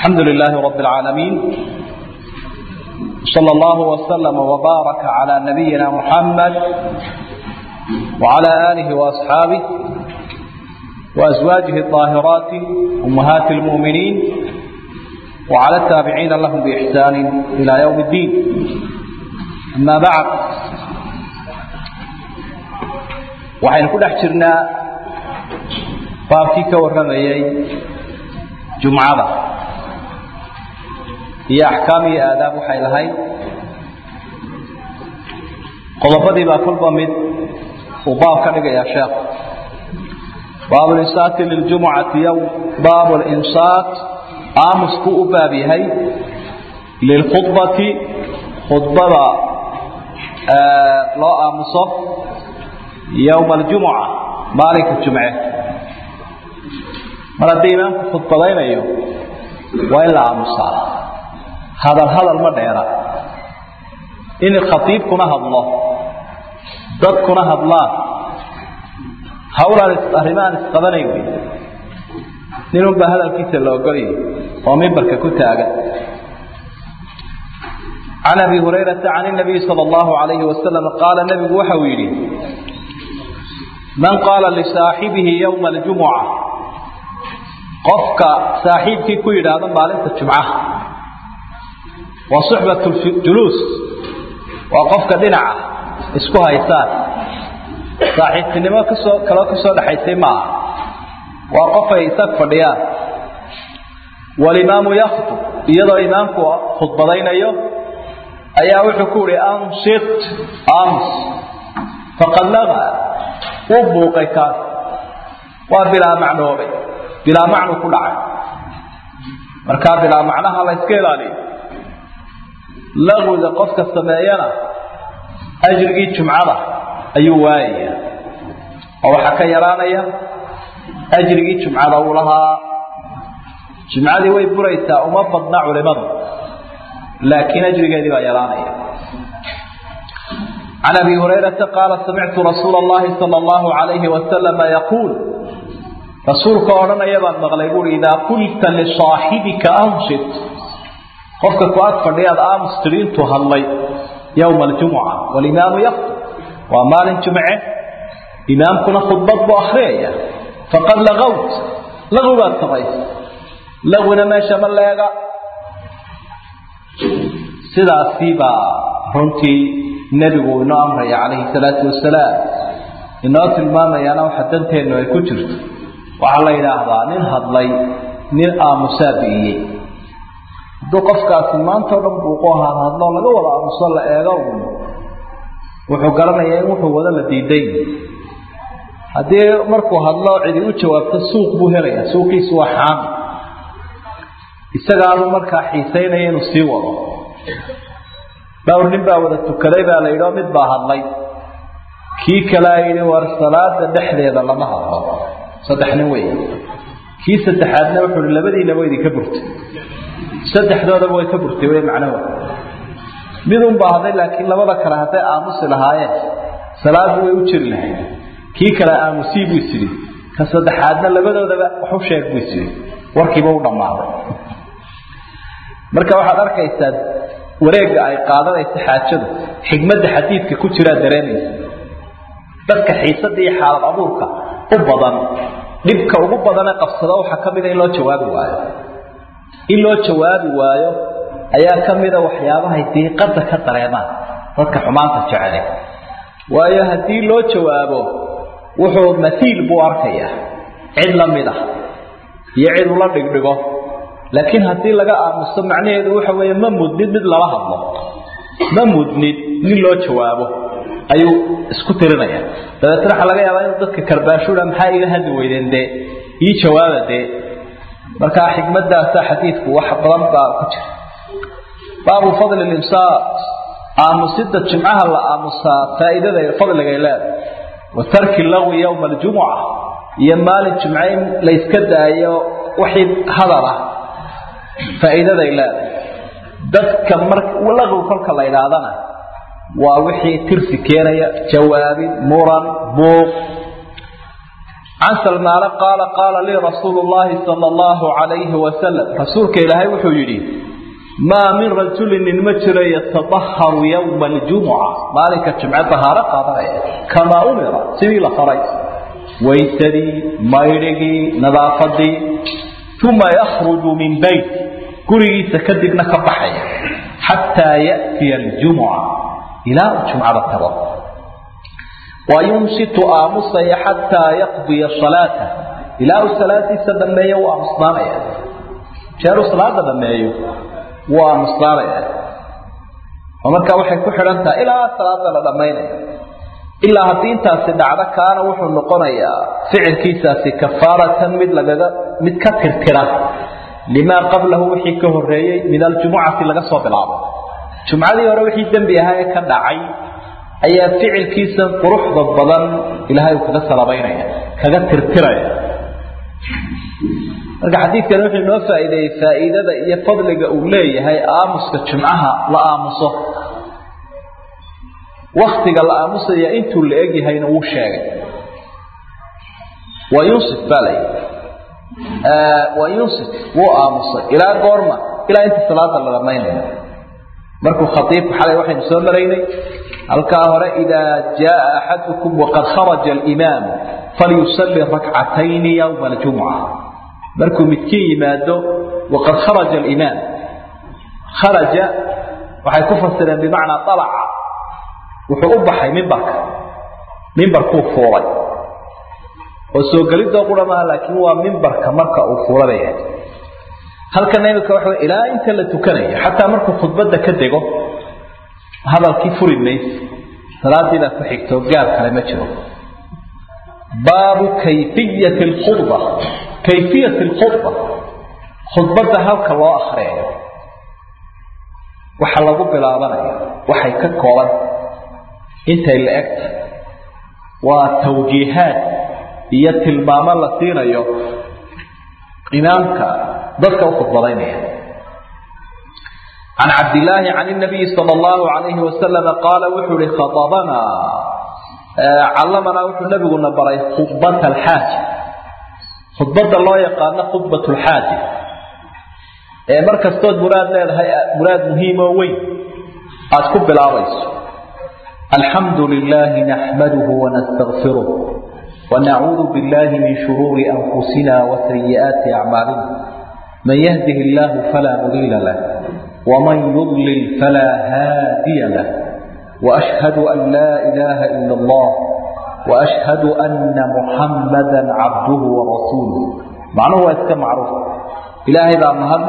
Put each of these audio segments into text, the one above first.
الحمد لله رب العالمين صلى الله وسلم وبارك على نبينا محمد وعلى آله وأصحابه وأزواجه الطاهرات أمهات المؤمنين وعلى التابعين لهم بإحسان إلى يوم الدين أما بعد waxaynu ku dhex jirnaa baabkii ka warramayay jumcada iyo axkaam iyo aadaab waxay lahayd qodobadii baa kolba mid uu baab ka dhigayaa sheekhu baabu linsaati liljumucati yowm baabu linsaat aamusku u baab yahay lilkhudbati khudbada loo aamuso yowma aljumuca maalinka jumce mar haddii imaamku khudbadaynayo waa in la aamusaa hadal hadal ma dheera in khatiibkuna hadlo dadkuna hadlaan hawlaan arrimahaan isqabanayn wey ninunbaa hadalkiisa la ogolaya oo mimbarka ku taagan can abi hurayrata can inabiyi sala allahu alayhi wasalam qaala nebigu waxa uu yidhi man qaala lisaaxibihi yowma aljumuca qofka saaxiibkii ku yidhaahdo maalinta jumcaha waa suxbat juluus waa qofka dhinaca isku haysaan saaxiibtinimo kasoo kaloo kasoo dhexaysay maaha waa qofay isag fadhiyaan walimaamu yakhtub iyadoo imaamku khudbadaynayo ayaa wuxuu ku yihi ansit ams faqad laga wuu buuqay kaas waa bilaa macnoobay bilaa macnu ku dhacay markaa bilaa macnaha la yska ilaaliyo laqwiga qofka sameeyana ajrigii jumcada ayuu waayaya oo waxaa ka yaraanaya ajrigii jumcada uu lahaa jumcadii way buraysaa uma badna culimadu laakiin ajrigeedii baa yaraanaya can abi hurayrata qaala samictu rasuula allahi sala allahu alayhi wasalama yaquul rasuulka odhanaya baan maqlay buui idaa qulta lisaaxibika ansit qofka ku ag fadhiyaad aamus tidhi intuu hadlay yowma aljumuca walimaamu yaktub waa maalin jumce imaamkuna khudbad buu akhriyaya faqad lagawt laqwibaad samaysa laqwina meesha ma leega sidaasi baa runtii nebigu inoo amraya calayhi salaatu wasalaam inoo tilmaamayaana waxa danteennu ay ku jirto waxaa la yidhaahdaa nin hadlay nin aamusaa bi'iyey hadduu qofkaasi maanta o dhan buuqo ahaan hadlo laga wada aamuso la eego un wuxuu garanayaa in wuxuu wada la diiday haddii markuu hadlo cidi u jawaabto suuq buu helayaa suuqiisu waa xaami isagaanu markaa xiisaynaya inuu sii wado dhowr nin baa wada tukaday baa la yidhi oo mid baa hadlay kii kalea yidhi war salaada dhexdeeda lama hadlo saddex nin wey kii saddexaadna wuxuu hi labadiinaba idinka burtay saddexdoodaba way ka burtay wey macnaho midun baa hadlay laakiin labada kale hadday aamusi lahaayeen salaadu way u jiri lahayd kii kale aamusii buu isidhi ka saddexaadna labadoodaba waxu sheeg buu isidhi warkiiba u dhammaaday marka waxaad arkaysaa wareegga ay qaadanaysa xaajadu xikmadda xadiidka ku jiraa dareemaysa dadka xiisada iyo xaalad abuurka u badan dhibka ugu badane qabsada waxaa ka mida in loo jawaabi waayo in loo jawaabi waayo ayaa ka mida waxyaabahay diiqada ka dareemaan dadka xumaanta jecele waayo haddii loo jawaabo wuxuu maiil buu arkayaa cid la mid ah iyo cid ula dhigdhigo laakiin haddii laga aamuso macnaheedu waxa weeye ma mudnid mid lala hadlo ma mudnid nin loo jawaabo ayuu isku tirinaya dabeetna waxaa laga yaabaa inuu dadka karbaashuda maxaa iga hadli weydeen dee ii jawaaba dee markaa xikmadaasa xadiidku wax badan baa ku jira baabu fadli limsaat aamusida jimcaha la aamusaa faa'iidada fadligay leedahay wa tarki lagwi yowma aljumuca iyo maalin jumce in la yska daayo wixii hadal ah faa'iidaday leedahay dadka mar laqwi kolka la idhaahdana waa wixii tirsi keenaya jawaabin muran buuq can salmaane qaala qaala lii rasuulu llaahi sala allahu calayhi wasalam rasuulka ilaahay wuxuu yidhi maa min rajulin nin ma jiro yatadaharu yowma aljumuca maalinka jimce dahaaro qaadanaya kamaa umira sidii la faray waysadii maydhigii nadaafadii uma yakhruju min beyt gurigiisa kadibna ka baxaya xataa ya'tiya aljumuca ilaa uu jumcada tago wayunsitu aamusaya xataa yaqdiya salaata ilaa uu salaadiisa dhameeyo wuu aamusnaanaya jeeruu salaada dhameeyo wuu aamusnaanaya oo markaa waxay ku xidhan tahay ilaa salaada la dhammaynaya ilaa haddii intaasi dhacdo kaana wuxuu noqonayaa ficilkiisaasi kafaaratan mid lagaga mid ka tirtira limaa qablahu wixii ka horeeyey min aljumucati laga soo bilaabo jumcadii hore wixii dembi ahaa ee ka dhacay ayaa ficilkiisa quruxda badan ilaahay uu kaga salabaynaya kaga tirtiraya marka xadiidkani wuxuu inoo faa'iideeyey faa'iidada iyo fadliga uu leeyahay aamuska jumcaha la aamuso waktiga la aamusaya intuu la egyahayna wuu sheegay waa yunsif baa la waa yunsif wuu aamusay ilaa goorma ilaa inta salaada la dhamaynayo markuu khaiibku xalay waxaynu soo maraynay halkaa hore idaa jaaa axadukum waqad kharaja alimaamu falyusalli rakcatayni yowma aljumuca markuu midkiin yimaado waqad kharaja alimaam kharaja waxay ku fasireen bimacnaa alaca wuxuu u baxay mimbarka mimbarkuu fuulay oo soo gelidoo qura maaha laakiin waa mimbarka marka uu fuulanaya halkana imika waxa wey ilaa inta la tukanayo xataa markuu khudbadda ka dego hadalkii furi mayse salaadii baa ku xigto gaab kale ma jiro baabu kayfiyati alkhudba kayfiyati alkhudba khudbadda halka loo akriyayo waxa lagu bilaabanaya waxay ka kooban intay la egta waa tawjiihaad iyo tilmaamo la siinayo imaamka dadka u khudbadaynaya can cabdillaahi can inabiyi sala allahu calayhi wasalama qaala wuxuu ihi khadabanaa callamanaa wuxuu nabiguna baray khudbata alxaaja khudbadda loo yaqaano khudbat lxaaja ee mar kastood muraad leedahay muraad muhiim oo weyn aada ku bilaabayso alxamdu lilaahi naxmaduhu wanastakfiruh ونعوذ بالله من شرور أنفسنا وسيئات أعمالنا من يهده الله فلا مضل له ومن يضلل فلا هادي له وأشهد أن لا إله إلا الله وأشهد أن محمدا عبده ورسوله معناه هو اسكا معروف إلهي ذا مهد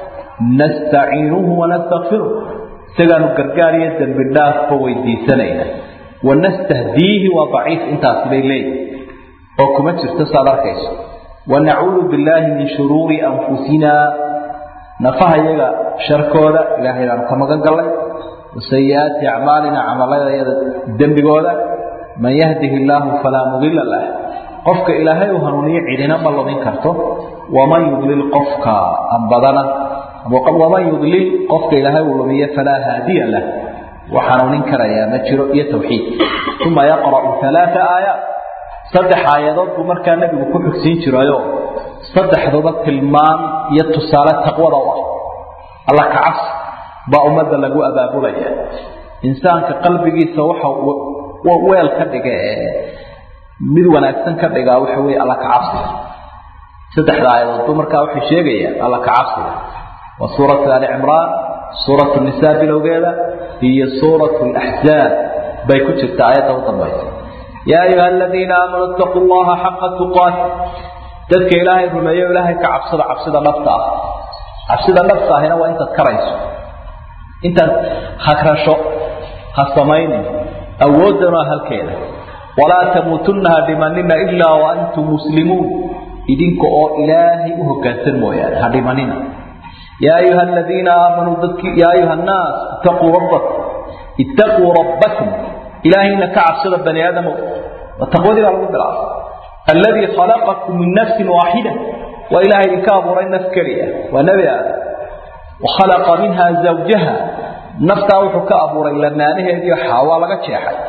نستعينه ونستغفره سيغانو كركارية بالله فويدي سنينة ونستهديه وضعيف انت أصلي ليه oo kuma jirto saad arkayso wanacuudu billaahi min shuruuri anfusinaa nafaha iyaga sharkooda ilaahay baanu ka magan gallay wasayi-aati acmaalina camaladayada dembigooda man yahdihi illaahu falaa mudila lah qofka ilaahay uu hanuuniyo cidina ma lumin karto waman yudlil qofka ambadana waman yudlil qofka ilaahay uu lumiyo falaa haadiya lah wax hanuunin karayaa ma jiro iyo tawxiid uma yaqra'u alaaa aayaat saddex aayadood buu markaa nebigu ku xugsiin jirayo saddexduba tilmaan iyo tusaale taqwada u ah alla ka cabsi baa ummadda lagu abaabulaya insaanka qalbigiisa waxa weel ka dhiga ee mid wanaagsan ka dhigaa waxa weeye alla ka cabsiga saddexda aayadood buu markaa wuxuu sheegayaa alla ka cabsiga waa suuratu ali cimraan suuratu nisaa bilowgeeda iyo suuratu laxzaab bay ku jirta aayadda u dambaysa yaa ayuha aladiina aamanuu itaquu llaha xaqa tuqaati dadka ilaahay rumeeyo ilaahay ka cabsada cabsida dhabta ah cabsida dhabta ahina waa intaad karayso intaad hagrasho ha samaynin awooddan waa halkeeda walaa tamuutunna ha dhimanina ilaa wa antum muslimuun idinka oo ilaahay u hoggaansan mooyaane ha dhimanina yaa ayuha aladiina aamanuu dadki yaa ayuha annaas itaquu rabbakum ittaquu rabbakum ilaahayna ka cabsada bani aadamow waa taqwadii baa lagu bilaabay alladii khalaqakum min nafsin waaxida waa ilahay idinka abuuray naf keliya waa nebi aadam wakhalaqa minha zawjaha naftaa wuxuu ka abuuray lamaanaheediio xaawaa laga jeexay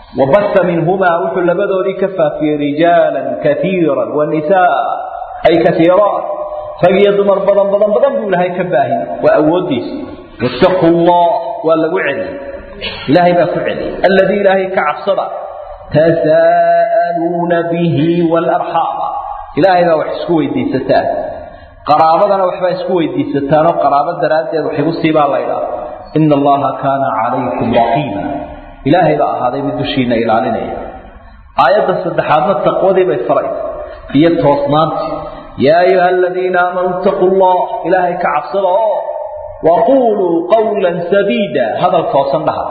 wabasa minhumaa wuxuu labadoodii ka faafiyey rijaalan kaiira wanisaa ay kaiiraan rag iyo dumar badan badan badan buu ilaahay ka baahiyey waa awoodiisa wattaquu llah waa lagu celiyey ilaahay baa ku celiyey alladii ilaahay ka cabsada tasaa'aluuna bihi waalarxaama ilaahay baa wax isku weydiisataan qaraabadana waxbaa isku weydiisataanoo qaraabo daraaddeed wax igu siibaa laydhaa ina allaha kaana calaykum raqiiba ilaahay baa ahaaday mid dushiina ilaalinaya aayadda saddexaadna taqwadii bay faray iyo toosnaantii yaa ayuha aladiina aamanuu itaquu llah ilaahay ka cabsada oo waquuluu qawla sadiida hadal toosan dhaha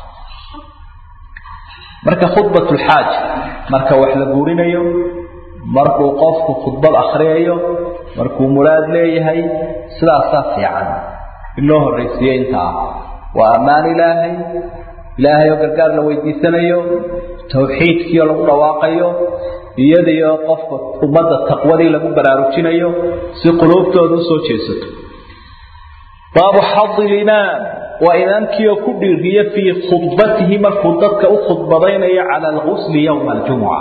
marka khudbat lxaaja marka wax la guurinayo markuu qofku khudbad akhriyayo markuu muraad leeyahay sidaasaa fiican in loo horraysiiyo intaa waa ammaan ilaahay ilaahay oo gargaar la weydiisanayo tawxiidkiioo lagu dhawaaqayo iyadiio qofka ummadda taqwadii lagu baraarujinayo si quluubtooda usoo jeesato baabu xadi limaam waa imaamkiioo ku dhiiriya fii khudbatihi markuu dadka u khudbadaynayo cala algusli yowma aljumuca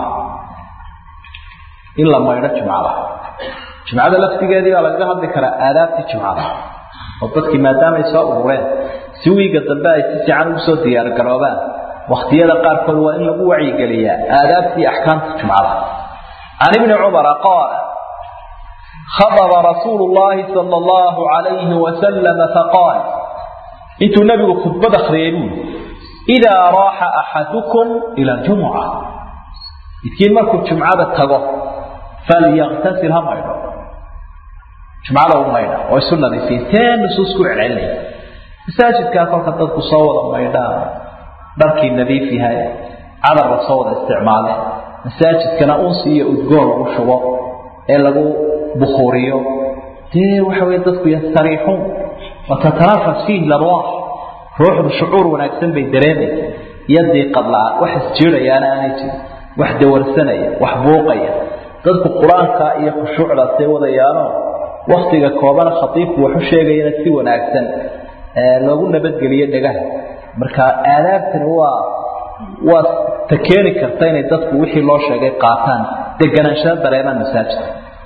in la maydho jumcada jumcada laftigeedii baa lagaga hadli karaa aadaabtii jumcada oo dadkii maadaamay soo urureen si wiiga dambe ay si fiican ugu soo diyaargaroobaan wakhtiyada qaarkood waa in lagu wacyigeliyaa aadaabtii axkaamta jumcada can ibni cumara qaala khadaba rasuulu llahi sala allahu calayhi wasalama faqaal intuu nebigu khudbad akhriyay buuli idaa raaxa axadukum ila aljumuca midkiin markuu jumcada tago falyaktasil ha maydho jumcada u maydha oo isu nadiifiya tee nusuus ku celcelinaya masaajidkaa kolka dadku soo wada maydhaan dharkii nadiif yahay cadar la soo wada isticmaale masaajidkana unsi iyo udgoon lagu shubo ee lagu bukhuuriyo dee waxa weye dadku yastariixuun watatanafas fiihi larwaax ruuxdu shucuur wanaagsan bay dareemaysa iyo diiqad la-aan wax isjiidayaana aanay jirin wax dawarsanaya wax buuqaya dadku qur-aanka iyo khushuucdaasay wadayaano waktiga koobana khatiibku waxu sheegayana si wanaagsan loogu nabadgeliyo dhegaha marka aadaabtani waa waa ta keeni karta inay dadku wixii loo sheegay qaataan deganaanshaha dareemaan masaajidka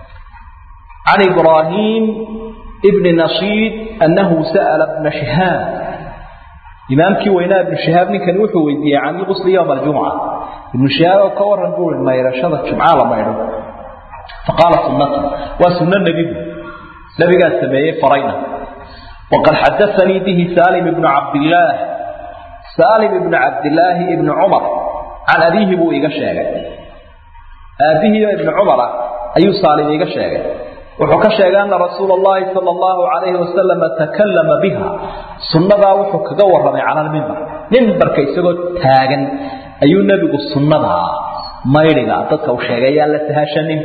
can ibraahim bni nashiid annahu sa'ala bna shihaab imaamkii weynaa ibnu shihaab ninkani wuxuu weydiiyey can ilqusli yowma aljumca ibnu shihaab oo ka waran buui maydhashada jumca la maydho faqaala sunnatu waa sunno nebigu nebigaa sameeyey farayna waqad xadaanii bihi salim ibnu cabdillaah salim ibnu cabdillaahi ibni cumar can abiihi buu iga sheegay aabbihiio ibni cumara ayuu saalim iiga sheegay wuxuu ka sheegay ana rasuula allahi sala allahu calayhi wasalama takallama biha sunnadaa wuxuu kaga warramay cala almimbar mimbarka isagoo taagan ayuu nebigu sunnadaa maydhiga dadka u sheegay ayaan la sahashanin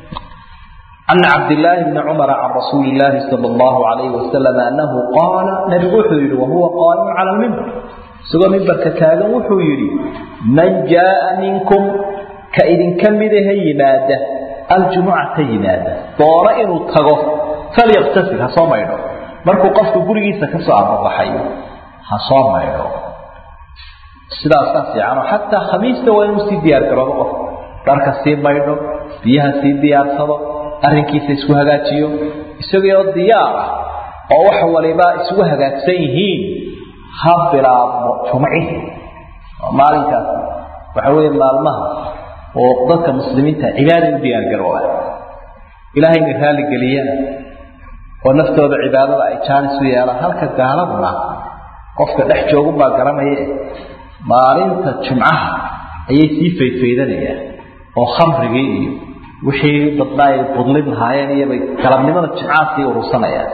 can cabdillaahi bni cumara can rasuuli illaahi sala allahu calayhi wasalam annahu qaala nebigu wuxuu yidhi wahuwa qaa'imun cala almimbar isagoo mimbarka taagan wuxuu yidhi man jaaa minkum ka idinka midaha yimaada aljumucata yimaada doona inuu tago falyaktasil ha soo maydho markuu qofku gurigiisa ka soo ababaxay ha soo maydho sidaasaa fiicanoo xataa khamiista waa inuu sii diyaargaroobo qof dharka sii maydho biyaha sii diyaarsado arrinkiisa isku hagaajiyo isagoo diyaar ah oo wax waliba isugu hagaagsan yihiin ha bilaabmo jumcihi maalinkaas waxa weeye maalmaha oo dadka muslimiinta cibaaday u diyaargarooba ilaahayna raalligeliyana oo naftooda cibaadada ay jaanis u yeelaan halka gaaladuna qofka dhex joogunbaa garanaya maalinta jumcaha ayay sii faydfaydanayaan oo khamrigii iyo wixii dadna ay budlin lahaayeen iyobay galabnimada jimcaha sii urursanayaan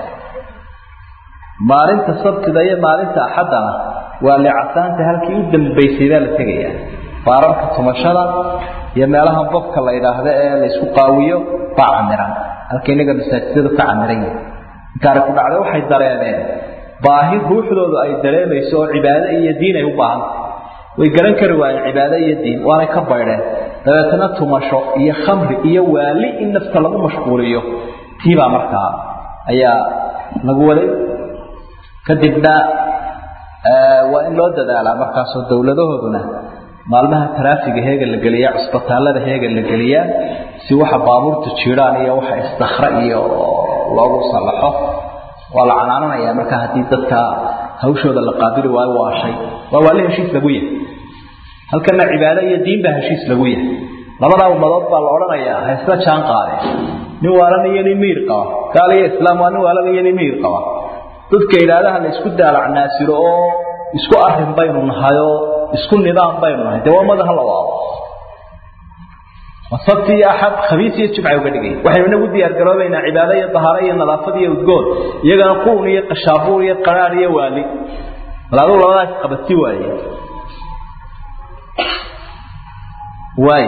maalinta sabtida iyo maalinta axaddana waa leecasaanta halkii u dambaysay baa la tegayaa baararka tumashada iyo meelaha bobka la yidhaahdo ee laysku qaawiyo baa camiran halka inaga masaajidadu ka camiran yahi intaana ku dhacday waxay dareemeen baahi ruuxdoodu ay dareemayso oo cibaado iyo diin ay u baahantay way garan kari waayeen cibaado iyo diin waanay ka baydheen dabeetana tumasho iyo khamri iyo waali in nafta lagu mashquuliyo tiibaa markaa ayaa lagu waday kadibna waa in loo dadaalaa markaasoo dowladahooduna maalmaha taraafiga heega la geliyaa cusbitaallada heega la geliyaa si waxa baabuurta jiiraan iyo waxa istakra iyo loogu sallaxo waa la canaananayaa marka haddii dadka hawshooda la qaabili waayo waa shay waa waali heshiis lagu yahay halkana cibaado iyo diin baa heshiis lagu yahay labadaa ummadood baa la odhanayaa ha isla jaan qaadeen nin waalan iyo nin miir qaba gaal iyo islaam waa nin waalan iyo nin miir qaba dadka idhaahdaha la isku daalacnaasiro oo isku arrin baynu nahayoo isku nidaam baynu nahay dee waa ummada hala waabo sabti iyo axad khamiis iyo jimca uga dhigay waxaynu inagu diyaar garoobaynaa cibaado iyo dahaaro iyo nadaafad iyo udgoon iyagana quun iyo qashaabuur iyo qaraar iyo waali bal adigu labadaas qabati waaye waay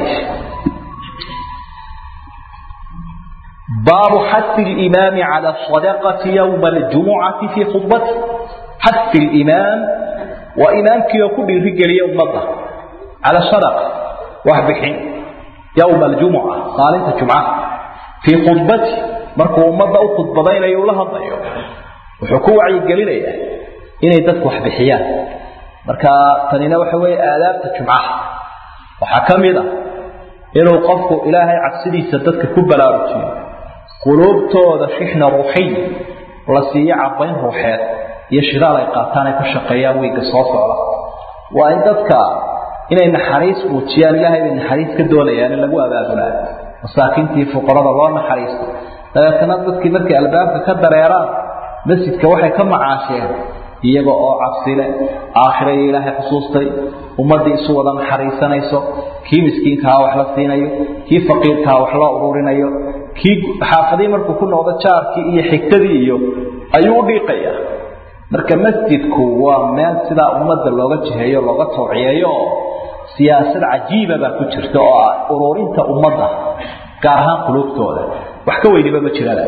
baabu xasi limaami cala sadaqati yowma aljumucati fii khudbati xasi limaam waa imaamkii oo ku dhiirigeliya ummadda cala sadaqa wax bixin yowma aljumuca maalinta jumcaha fii khudbati markuu ummadda u khudbadaynayo ula hadlayo wuxuu ku wacyigelinayaa inay dadku wax bixiyaan marka tanina waxa weeye aadaabta jumcaha waxaa ka mid ah inuu qofku ilaahay cabsidiisa dadka ku balaarujiyo quluubtooda shixna ruuxiy la siiyo cabayn ruuxeed iyo shidaal ay qaataan ay ku shaqeeyaan wiigga soo socda waa in dadka inay naxariis muujiyaan ilaahay bay naxariis ka doonayaan in lagu abaabulaa masaakiintii fuqarada loo naxariisto dabeetana dadkii markay albaabka ka dareeraan masjidka waxay ka macaasheen iyaga oo cabsile aakhiraya ilaahay xusuustay ummaddii isu wada naxariisanayso kii miskiinkaha wax la siinayo kii faqiirkaha wax loo ururinayo kii xaafadii markuu ku noqdo jaarkii iyo xigtadii iyo ayuu u dhiiqayaa marka masjidku waa meel sidaa ummadda looga jiheeyo looga tawciyeeyo oo siyaasad cajiiba baa ku jirta oo ah ururinta ummadda gaar ahaan quluubtooda wax ka weyniba ma jirada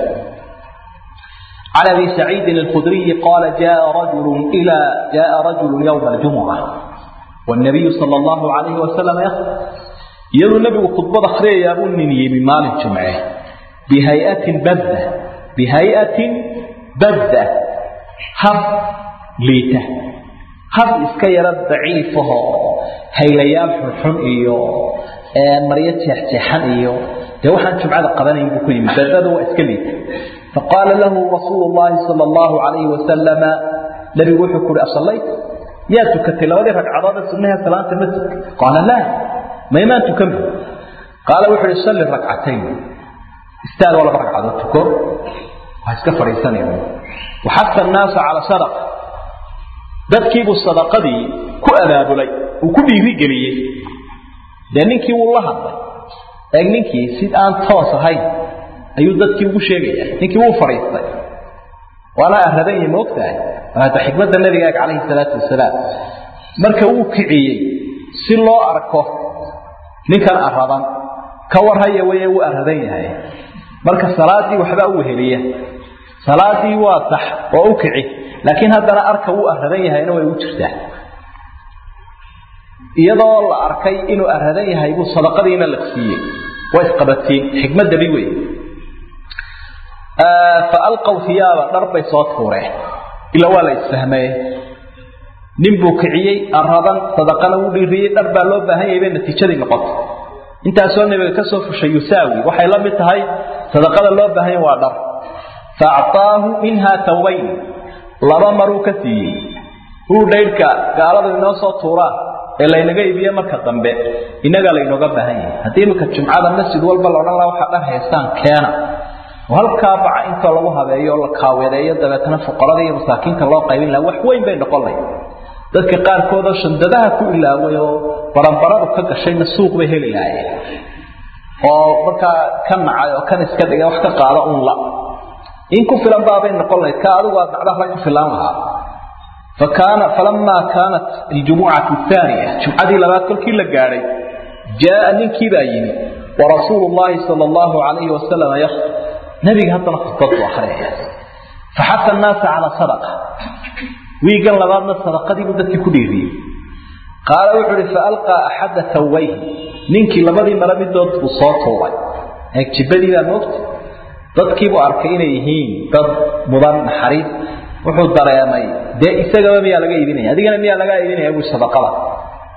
عن ابي سعيد الخدري قال جاء رجل الى جاء رجل يوم الجمعه والنبي صلى الله عليه وسلم يخطب يلو النبي خطبه اخريه يا ابو نيني بمال الجمعه بهيئه بذه بهيئه بذه هب ليته هب iska yara daciifaho haylayaal xunxun iyo maryo jeexjeexan iyo dee waxaan jumcada qabanayn buu ku yimid badadu waa iska liita فقال له رسول الله صلى الله عليه وسلم نبي وحي كوري أصليت يا تكتي لو دي ركعة سنها ثلاثة مسجد قال لا ما يمان تكمل قال وحي صلي ركعتين استاذ ولا ركعة تكر وهسك فريسان يوم وحث الناس على صدق dadkiibu sadaqadii ku abaabulay uu ku dhiirigeliyey dee ninkii wuu la hadlay eeg ninkii si aan toos ahayn ayuu dadkii ugu sheegaya ninkii wuu fadhiistay waana aradan yahi maogtahay hada xikmadda nabigaaga calayhi salaatu wasalaam marka uu kiciyey si loo arko ninkan aradan ka warhaya weye wuu aradan yahay marka salaadii waxbaa u weheliya salaadii waa sax oo u kici laakiin haddana arka wuu aradan yahayna way ugu jirtaa iyadoo la arkay inuu aradan yahay buu sadaqadiina la siiyey waa isqabatiin xikmaddabi wey faalqaw hiyaaba dhar bay soo tuureen ila waa la isfahmeye nin buu kiciyey aradan sadaqana wuu dhiiriyey dhar baa loo baahan yahay bay natiijadii noqotay intaasoo nabiga ka soo fushay yusaawi waxay la mid tahay sadaqada loo baahan yahay waa dhar faactaahu minha tawbayn laba maruu ka siiyey uu dhaydhka gaaladu inoo soo tuuraan ee laynaga iibiye marka dambe innaga laynooga baahan yahay haddii iminka jumcada masjid walba la odhan laha waxaa dhar haystaan keena halkaa baca inta lagu habeeyo oo la kaaweedeeyo dabeetana fuqarada iyo masaakiinta loo qaybin laha wax weyn bay noqon lahay dadka qaarkoodoo shandadaha ku ilaaway oo baranbaradu ka gashayna suuq bay heli lahaayeen oo markaa ka nacay oo kan iska dhigay wax ka qaada un la in ku filan baabay noqon lahayd ka adigu aad dhacdaha laga filaan lahaa فكان فلما كانت الجمعة الثانية جمعة لبات كل كلا قاري جاء من كباين ورسول الله صلى الله عليه وسلم يخطب نبي هذا خطبت وحريه فحث الناس على صدقة ويقال لبادنا الصدقة دي بدأت كديري قال وحري فألقى أحد ثويه ننكي لبادي مرمي دوت بصوت هو هيك جبالي لا نقط dadkiibu arkay inay yihiin dad mudan naxariis wuxuu dareemay dee isagaba miyaa laga iibinaya adigana miyaa laga iibinaya buu sadaqada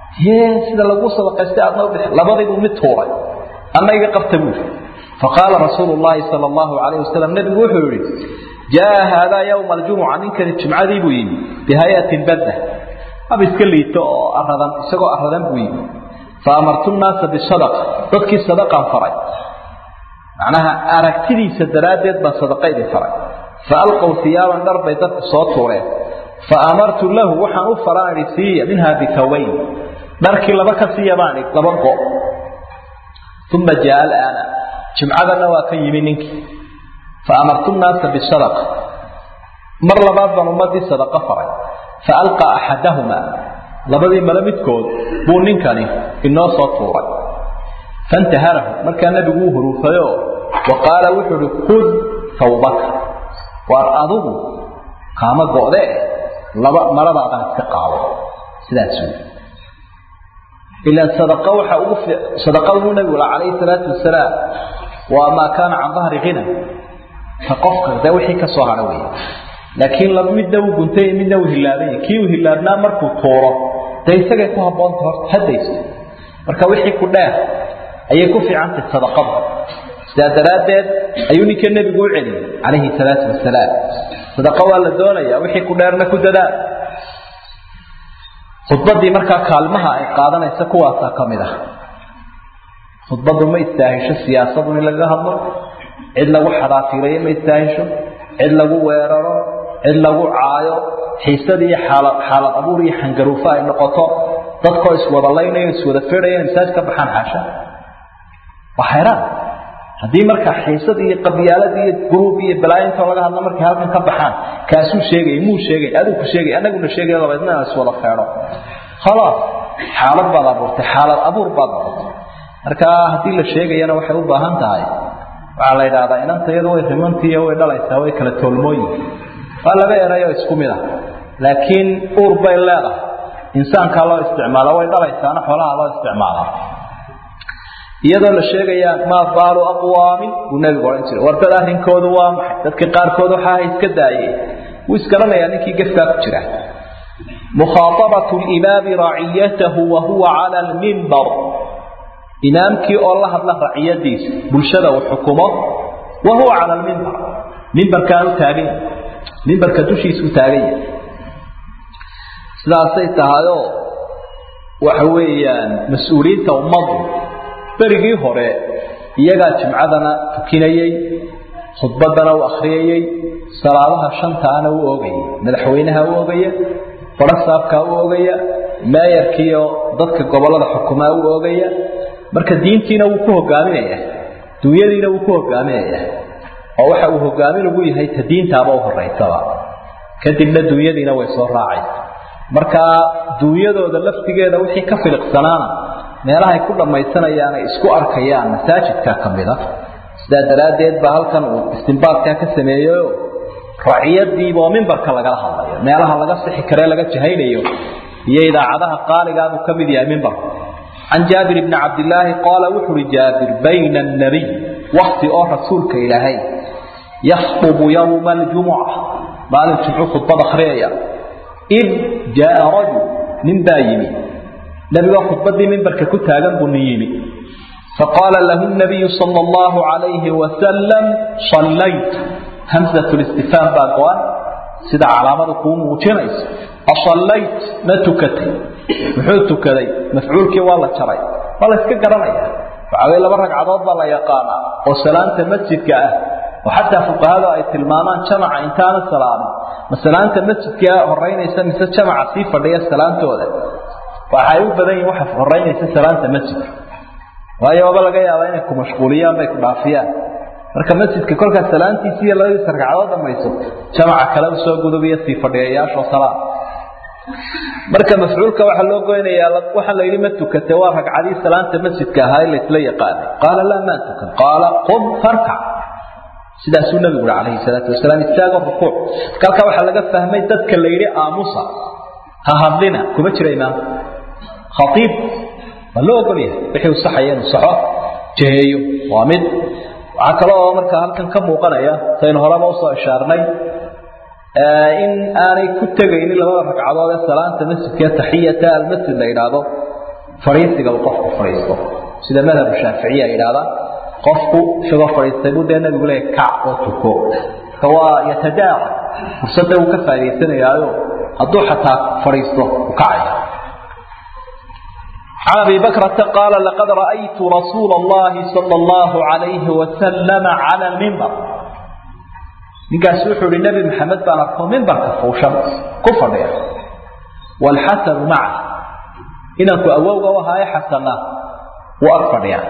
sida lagu sadaqaystay aadna ubix labadiibuu mid tuuray anna iga qabta buuri faqaala rasuulu llaahi sala allahu calayh wasalam nebigu wuxuu yihi jaa haadaa yowma aljumuca ninkani jimcadii buu yimi bihayatin badda hab iska liito oo aradan isagoo aradan buu yimi fa amartu nnaasa bisadaqa dadkii sadaqaan faray macnaha aragtidiisa daraaddeed baan sadaqa idin faray fa alqow hiyaaban dhar bay dadku soo tuureen fa amartu lahu waxaan u faraan idhi siiya minhaa bikawayn dharkii laba ka siiya baan idhi laba go uma jaa alaana jimcadana waa ka yimi ninkii fa amartu nnaasa bisadaqa mar labaad baan ummadii sadaqa faray fa alqaa axadahumaa labadii male midkood buu ninkani inoo soo tuuray fantaharahu markaa nebigu uu huruufayo wa qaala wuxuu uhi kud hawbaka waar adigu kaama go'de laba maradaadaan iska qaado sidaas wey ilaan sadaqa waxa ugu sadaqaduu nebigu la calayhi salaatu wasalaam waa maa kaana can dahri ghina ka qofka dee wixii ka soo hadha wey laakiin laba midna uu guntay midna uu hilaabanya kii uu hilaabnaa markuu tuuro dee isagay ku habboonta horta haddayso marka wixii ku dheer ayay ku fiicantahay sadaqada sidaa daraaddeed ayuu ninka nebigu u celiyey calayhi salaatu wasalaam sadaqa waa la doonaya wixii ku dheerna ku dadaal khudbadii markaa kaalmaha ay qaadanaysa kuwaasaa ka mid ah khudbadu ma istaahisho siyaasadu in lagaga hadlo cid lagu xadaafireeyo ma istaahisho cid lagu weeraro cid lagu caayo xiisad iyo xaalad xaalad abuur iyo xangaruufo ay noqoto dadkoo iswada laynayo iswada fedhaya masaaj ka baxaan xaasha waa xayraan haddii marka xiisad iyo qabyaalad iyo guruub iyo balaayintoo laga hadlo markay halkan ka baxaan kaasuu sheegay muu sheegay aduu ku sheegay anaguna sheegay dabeedna aan iswada feedho khalaas xaalad baad abuurtay xaalad abuur baad noqotay marka haddii la sheegayana waxay u baahan tahay waxaa la yidhahdaa inanta iyadu way rimantiiyo way dhalaysaa way kala toolmooyin waa laba erayoo isku mid ah laakiin uur bay leedahay insaankaa loo isticmaalo way dhalaysaana xoolaha loo isticmaalaa iyadoo la sheegaya maa baalu aqwaamin buu nebigu odhan jiray war dad arrinkoodu waa maxay dadka qaarkood waxaa iska daayeen wuu isgaranayaa ninkii gefkaa ku jira mukhaaabatu limaami raciyatahu wa huwa cala almimbar imaamkii oo la hadla raciyadiisa bulshada uu xukumo wa huwa cala almimbar mimbarkaan u taagan yahay mimbarka dushiisa u taagan yahay sidaasay tahayoo waxa weeyaan mas-uuliyiinta ummaddu berigii hore iyagaa jimcadana tukinayey khudbadana u akhriyayey salaadaha shantaana u oogayay madaxweynaha u ogaya barasaabkaa u ogaya meeyarkiiyo dadka gobollada xukumaa u oogaya marka diintiina wuu ku hogaaminaya dunyadiina wuu ku hogaaminaya oo waxa uu hogaamin ugu yahay ta diintaaba u horeysaba kadibna dunyadiina way soo raacaysa marka duunyadooda laftigeeda wixii ka filiqsanaana meelahay ku dhammaysanayaan ay isku arkayaan masaajidka ka mid a sidaa daraaddeed baa halkan uu istimbaadkaa ka sameeyeyo raciyadiiba oo mimbarka lagala hadlayo meelaha laga sixi karee laga jahaynayo iyo idaacadaha qaaligaabuu ka mid yahay mimbarka can jaabir bni cabdilaahi qaala wuxu uhi jaabir bayna annabiy wakti oo rasuulka ilaahay yakhطubu yowma aljumuca maalin jumcu khudbad akhriyaya id jaaa rajul nin baa yimi nebigoo khudbadii mimbarka ku taagan buu nin yimi faqaala lahu nabiyu sala allahu calayhi wasalam sallayt hamsat listifhaam baa go-an sida calaamadu kuu muujinayso asallayt ma tukatay muxuu tukaday mafcuulkii waa la jaray waa la iska garanaya waxaa weye laba ragcadood baa la yaqaanaa oo salaanta masjidka ah oo xataa fuqahada ay tilmaamaan jamaca intaana salaamin ma salaanta masjidka horeynaysa mise jamaca sii fadhiya salaantooda waxay u badan yihin waxa horeynaysa salaanta masjidka waayo waaba laga yaabaa inay ku mashquuliyaan bay ku dhaafiyaan marka masjidka kolkaas salaantiisi iyo labadiisa ragcadood dhamayso jamaca kale usoo gudubiyo sii fadhiyayaashoo salaam marka mafcuulka waxaa loo goynayaa waxaa la yidhi ma tukate waa ragcadii salaanta masjidka ahaa in laysla yaqaanay qaala laa maa tukan qaala qum farkac sidaasuu nabigu ui calayhi salaatu wasalaam istaago rukuuc kalkaa waxaa laga fahmay dadka la yidhi aamusa ha hadlina kuma jira imaamka khaiib waa loo ogol yahay wixii uu saxaya inuu saxo jeheeyo waa mid waxaa kale oo markaa halkan ka muuqanaya saynu horeba usoo ishaarnay in aanay ku tegaynin labada ragcadood ee salaanta masjidka taxiyata almasjid la yidhaahdo fadhiisiga uu qofku fadhiisto sida madhabu shaaficiya ay yidhahdaan qofku isagoo fadhiistay buu dee nabigu leeyahy kac oo tuko marka waa yatadaara fursadda uu ka faaidaysanayaayo hadduu xataa fadhiisto u kacaya عن أبي بكرة قال لقد رأيت رسول الله صلى الله عليه وسلم على المنبر ninkaas wuxuu ihi nebi maxamed baan arko mimbarka fuushan ku fadhiya waalxasanu maca inanku awowga u ahaayo xasana wuu ag fadhiyaa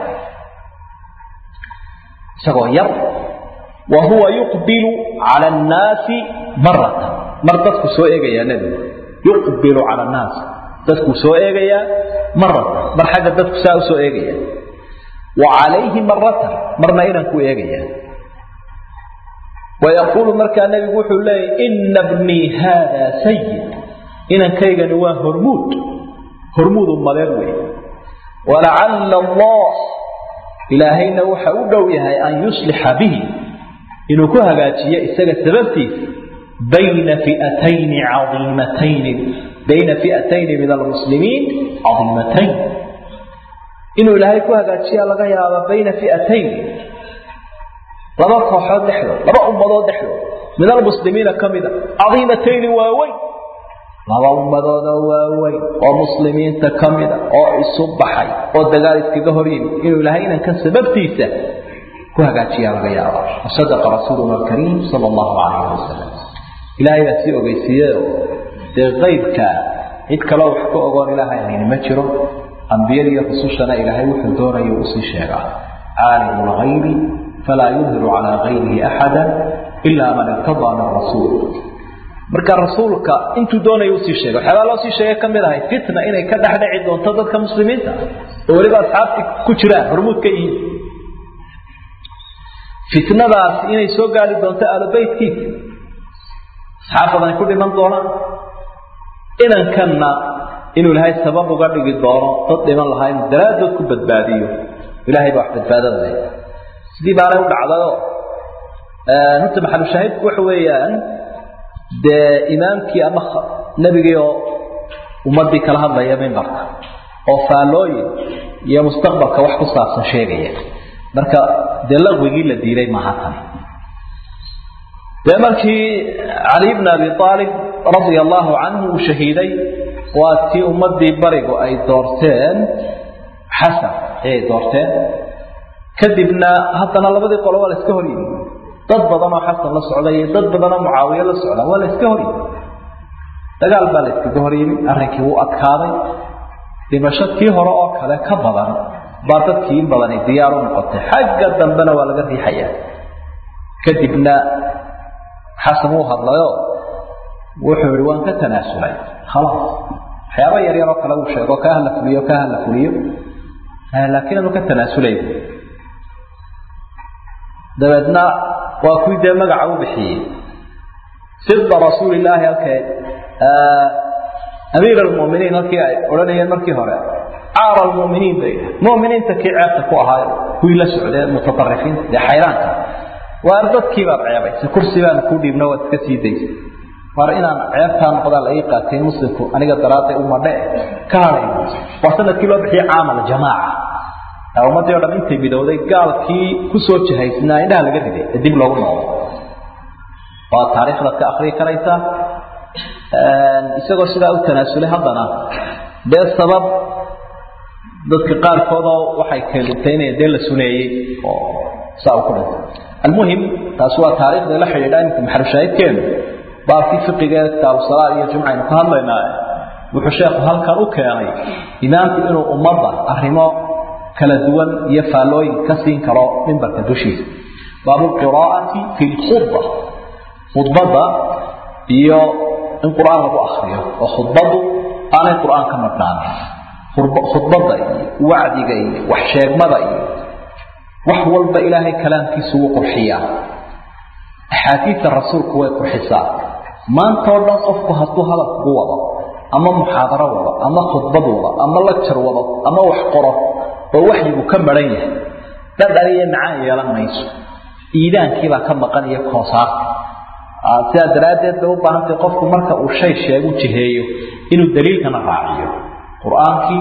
isagoo yar wa huwa yuqbilu cala annaasi maratan mar dadku soo eegayaa nebigu yuqbilu cala annaas dadkuu soo eegayaa maratan mar xagga dadku saa u soo eegaya wa calayhi maratan marna inanku eegayaa wayaquulu markaa nebigu wuxuu leeyahy ina bnii haada sayid inankaygani waa hormuud hormuud ummadeen wey walacalla allah ilaahayna waxa u dhow yahay an yuslixa bihi inuu ku hagaajiyo isaga sababtiisa bayna fi'atayni caiimatayni bayna fi'atayni min almuslimiin cadiimatayn inuu ilaahay ku hagaajiya laga yaaba bayna fi'atayn laba kooxood dhexdood laba ummadood dhexdood min almuslimiina ka mida cadiimatayni waaweyn laba ummadoodoo waaweyn oo muslimiinta ka mida oo isu baxay oo dagaal iskaga hor yimid inuu ilaahay inankan sababtiisa ku hagaajiyaa laga yaaba wasadaqa rasuuluna alkariim sala allahu calayhi wasalam ilaahay baa sii ogeysiiyeyo dee qaybka cid kaloo wax ka ogoon ilaahay hayni ma jiro ambiyada iyo rusushana ilaahay wuxuu doonayo usii sheegaa caalimu lgaybi falaa yudhiru calaa gayrihi axada ilaa man irtadaa min rasuul marka rasuulka intuu doonaya usii sheegay waxyaabaa loo sii sheegay ka mid ahay fitna inay ka dhex dhici doonto dadka muslimiinta oo weliba asxaabti ku jiraan hormuud ka yihiin fitnadaas inay soo gaari doonto aalobeytkiisa asxaab badan ku dhiman doonaan inankanna inuu ilaahay sabab uga dhigi doono dad dhiman lahaa inuu daraaddood ku badbaadiyo ilahay baa wax badbaadada leh sidii baanay u dhacdayo horta maxalushaahidku waxa weeyaan dee imaamkii ama nebigii oo ummaddii kala hadlaya mimbarka oo faallooyin iyo mustaqbalka wax ku saabsan sheegaya marka dee laqwigii la diiday maaha tani dee markii cali bn abi aalib radia allahu canhu uu shahiiday waa tii ummadii barigu ay doorteen xasan ayay doorteen kadibna haddana labadii qolo waa la iska hor yimi dad badan oo xasan la socda iyo dad badan oo mucaawiye la socda waa la iska hor yimi dagaal baa la iskaga hor yimi arrinkii wuu adkaaday dhimasho kii hore oo kale ka badan baa dadkii in badani diyaar u noqotay xagga dambena waa laga riixayaa kadibna xasan wuu hadlayo wuxuu yihi waan ka tanaasulay khalaas waxyaaba yar yar oo kale uu sheego kaa hala fuliyo kaa hala fuliyo laakiin anu ka tanaasulay dabeedna waa kuwii dee magaca u bixiyey sibda rasuulilaahi halkee amiir almuminiin halkii ay odhanayeen markii hore caara almuminiin bay muminiinta kii ceebta ku ahaayo kuwii la socdee mutaarifiinta dee xayraanka waar dadkii baad ceebaysa kursi baan kuu dhiibna waad iska sii daysa war inaan ceebtaa noqdaa la ii qaatay muslimku aniga daraadday umadhe ka haday waa sanadkii loo bixiyey caamal jamaaca ummaddii o dhan intay midowday gaalkii kusoo jihaysnaa indhaha laga riday ee dib loogu noqdo waa taariikhdaad ka akrii karaysaa isagoo sidaa u tanaasulay haddana dee sabab dadka qaarkoodoo waxay keelintay inay dee la suneeyey oo saa u ku dhintay almuhim taasi waa taariikhda la xidhiidha iminka maxalushaahidkeenu baabkii fiqiga kitaabusalaad iyo jumca aynu ka hadlaynaa wuxuu sheekhu halkan u keenay imaamku inuu ummadda arrimo kala duwan iyo faallooyin ka siin karo mimbarka dushiisa baabu qiraa'ati fi lkhudba khudbadda iyo in qur-aan lagu akriyo oo khudbaddu aanay qur-aan ka madhnaanin khudbadda iyo wacdiga iyo wax sheegmada iyo wax walba ilaahay kalaamkiisu wuu qurxiyaa axaadiidta rasuulku way qurxisaa maantao dhan qofku hadduu hadal kugu wado ama muxaadaro wado ama khudbad wado ama lajar wado ama wax qoro oo waxyigu ka maran yahay dhadhan iyo macaan yeelan mayso iidaankiibaa ka maqan iyo koosaarka sidaa daraaddeed bay u baahantay qofku marka uu shay sheegu jiheeyo inuu daliilkana raaciyo qur-aankii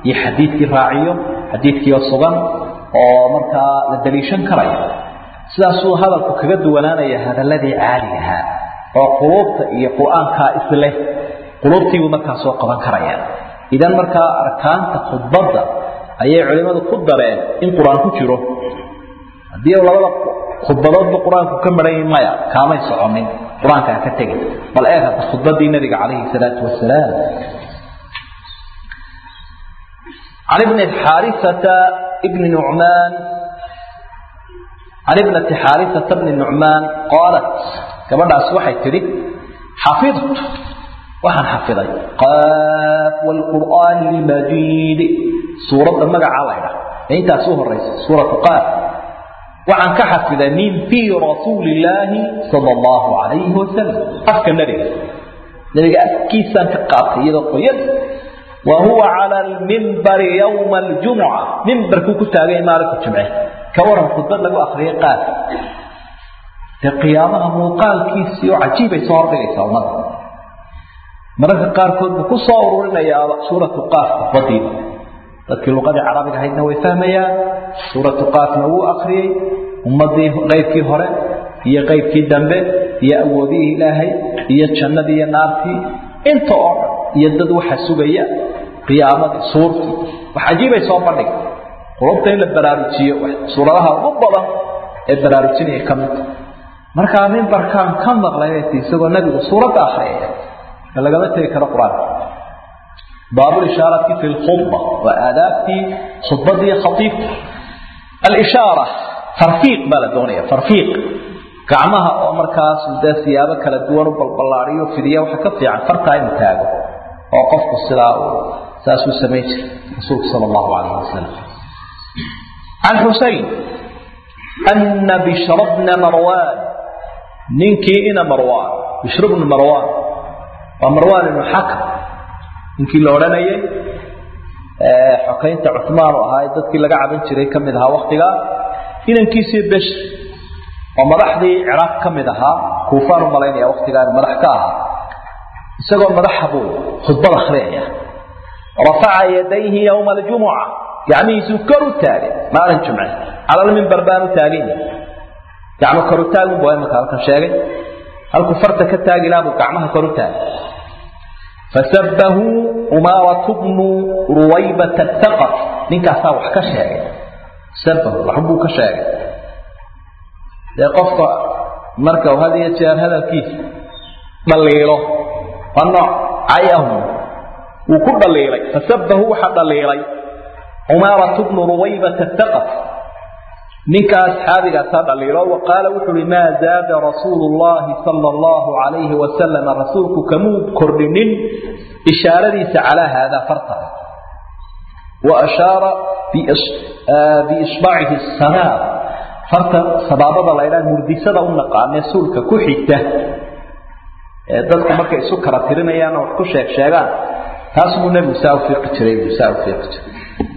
iyo xadiidkii raaciyo xadiidkiioo sugan oo markaa la daliishan karayo sidaasuu hadalku kaga duwanaanaya hadaladii caaligahaa oo quluubta iyo qur-aankaa isleh quluubtiibuu markaa soo qaban karaya idan markaa arkaanta khudbadda ayay culimmadu ku dareen in qur-aan ku jiro haddii labada khudbadoodba qur-aanku ka maran yahi maya kaamay soconin qur-aanka ha ka tegin bal eeg hadda khudbadii nabiga calayhi salaatu wasalaam can ibni xaarisata ibni nucmaan can ibnati xaarisata bni nucmaan qaalat gabadhaas waxay tidhi xafidtu waxaan xafiday qaaf wlqur'aani lmajiid suuradda magacaa laydha ee intaas u horaysa suuratu qaaf waxaan ka xafiday min fii rasuuli illaahi sala allahu calayhi wasalam afka nebiga nebiga afkiisaan ka qaatay iyadoo qoyan wa huwa cala almimbari yowma aljumuca mimbarkuu ku taagay maalinku jimce ka waran khudbad lagu akriyay qaaf dee qiyaamaha muuqaalkiisii oo cajiibay soo hordhigaysaa ummada mararka qaarkood buu ku soo ururinayaa suuratu qaaf khudbadiiba dadkii luqadii carabiga ahaydna way fahmayaan suuratu qaafna wuu akriyey ummadii qaybkii hore iyo qaybkii dambe iyo awoodihii ilaahay iyo jannadii iyo naartii inta oo dhan iyo dad waxa sugaya qiyaamadii suurtii wax cajiibay soo bandhig qulubta in la baraarujiyo suuradaha ugu badan ee baraarujinaya ka mid markaa mimbarkaan ka maqlay isagoo nabigu suuradda akriyaya lagama tegi karo qur-aanka baabulishaarati fi lkhudba waa aadaabtii khudbadii khaiibka alishaara farfiiq baa la doonaya farfiiq gacmaha oo markaas dee siyaabo kala duwan u balballaadiyo fidiya waxa ka fiican fartaa inuu taago oo qofku sidaa uu saasuu samayn jiray rasuulku sala allahu calayhi wasalam can xusayn ana bishra bna marwaan ninkii ina marwaan bishru bna marwaan waa marwaan ibnu xakam ninkii la odhanayay xokaynta cumaan u ahaa ee dadkii laga caban jiray ka mid ahaa waktigaa inankiisii besh oo madaxdii ciraaq ka mid ahaa kuufaan u malaynaya waktigaa madax ka ahaa isagoo madaxa buu khudbad akhriyaya rafaca yadayhi yowma aljumuca gacmihiisuu kor u taagay maalin jumce calalmimbar baan u taagin gacmo kor u taagin buu imaka halkan sheegay halkuu farta ka taagi lahaa buu gacmaha kor u taagay fasabahu umaaratu bnu ruwaybata taqaf ninkaasaa wax ka sheegay sabahu waxbuu ka sheegay dee qofka marka uu had iyo jeer hadalkiisa dhaliilo waa nooc cayahum wuu ku dhaliilay fasabahu waxa dhaliilay umaaratu bnu ruwaybata taqaf ninka asxaabigaasaa dhaliilo wa qaala wuxu uhi maa zaada rasuulu llahi sala allahu calayhi wasalam rasuulku kamuu kordhinin ishaaradiisa calaa haadaa farta wa ashaara biisbaacihi sanaab farta sabaabada laydhaa murdisada u naqaanee suulka ku xigta ee dadku markay isu kala tirinayaanoo wax ku sheeg sheegaan taas buu nebigu saa ufiiqi jiray buu saa ufiiqi jiray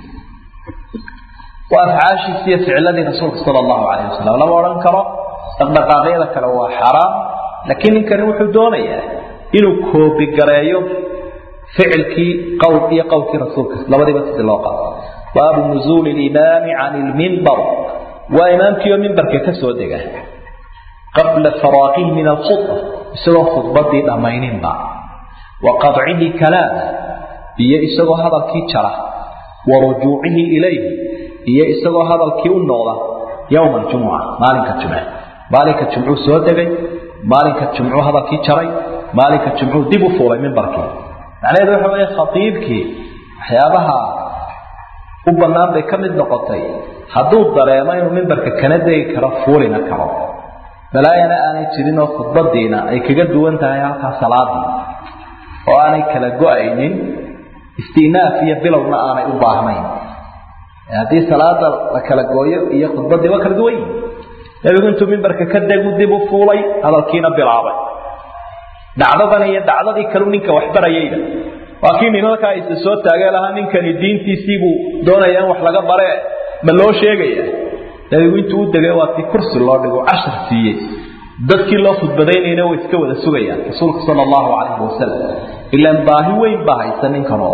waa afcaashiisi iyo ficladii rasuulka sala allahu calayh wasalam lama odhan karo dhaqdhaqaaqyada kale waa xaraam laakiin ninkani wuxuu doonayaa inuu koobigareeyo ficilkii qowl iyo qowlkii rasuulka labadiiba sidii loo qaado baabu nuzuuli limaami can ilmimbar waa imaamkiioo mimbarka ka soo dega qabla faraaqihi min alkhudba isagoo khudbadii dhammayninba wa qadcihi kalaama iyo isagoo hadalkii jara wa rujuucihi ilayhi iyo isagoo hadalkii u noqda yowma aljumuca maalinka jumce maalinka jumcuu soo degay maalinka jumcuu hadalkii jaray maalinka jumcuu dib u fuulay mimbarkii macnaheedu waxa weeye khatiibkii waxyaabaha u bannaan bay ka mid noqotay hadduu dareemo inuu mimbarka kana degi karo fuulina karo balaayana aanay jirin oo khudbadiina ay kaga duwan tahay halkaa salaadii oo aanay kala go-aynin istinaaf iyo bilowna aanay u baahnayn haddii salaada la kala gooyo iyo khudbadii waa kala duwan yihin nebigu intuu mimbarka ka degu dib u fuulay hadalkiina bilaabay dhacdadan iyo dhacdadii kalu ninka waxbarayayda waa kii nimankaa isa soo taagee lahaa ninkani diintiisiibuu doonaya in wax laga bare ma loo sheegaya nebigu intuu u degay waa tii kursi loo dhigo cashar siiyey dadkii loo khudbadaynayna way iska wada sugayaan rasuulka sala allahu calayhi wasalam ilaan baahi weyn baa haysa ninkan oo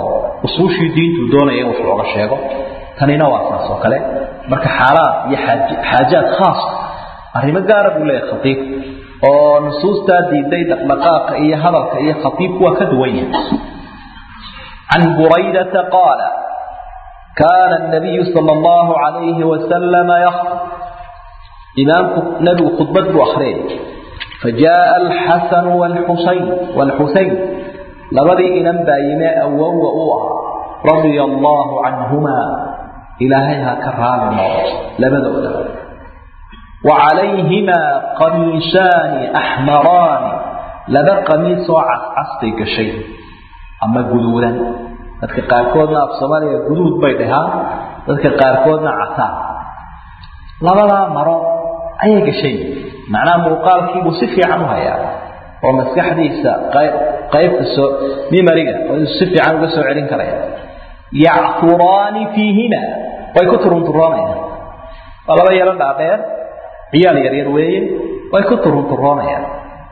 usuushii diintuu doonaya in wax looga sheego tanina waa saas oo kale marka xaalaad iyo xaajaad khaas arrimo gaara buu leeyahay khatiib oo nusuustaa diiday dhaqdhaqaaqa iyo hadalka iyo khatiibku waa ka duwan yahay can buraydata qaala kaana nabiyu sala allahu calayhi wasalama yakhtub imaamku nabigu khudbad buu akhriyay fajaءa alxasanu wlxusayn wاlxusayn labadii inan baa yime awowga u ah radia allahu canhumaa ilaahay ha ka raali noqo labadooda wa calayhimaa qamiishaani axmaraani laba qamiisoo cascastay gashay ama guduudan dadka qaarkoodna af soomaaliya guduud bay dhahaan dadka qaarkoodna casaan labadaa maro ayay gashay macnaha muuqaalkiibuu si fiican u hayaa oo maskaxdiisa qaybta soo mimariga si fiican uga soo celin karaya yacturaani fiihima way ku turunturoonayaan waa laba yaro dhaadheer ciyaal yaryar weeye way ku turunturoonayaan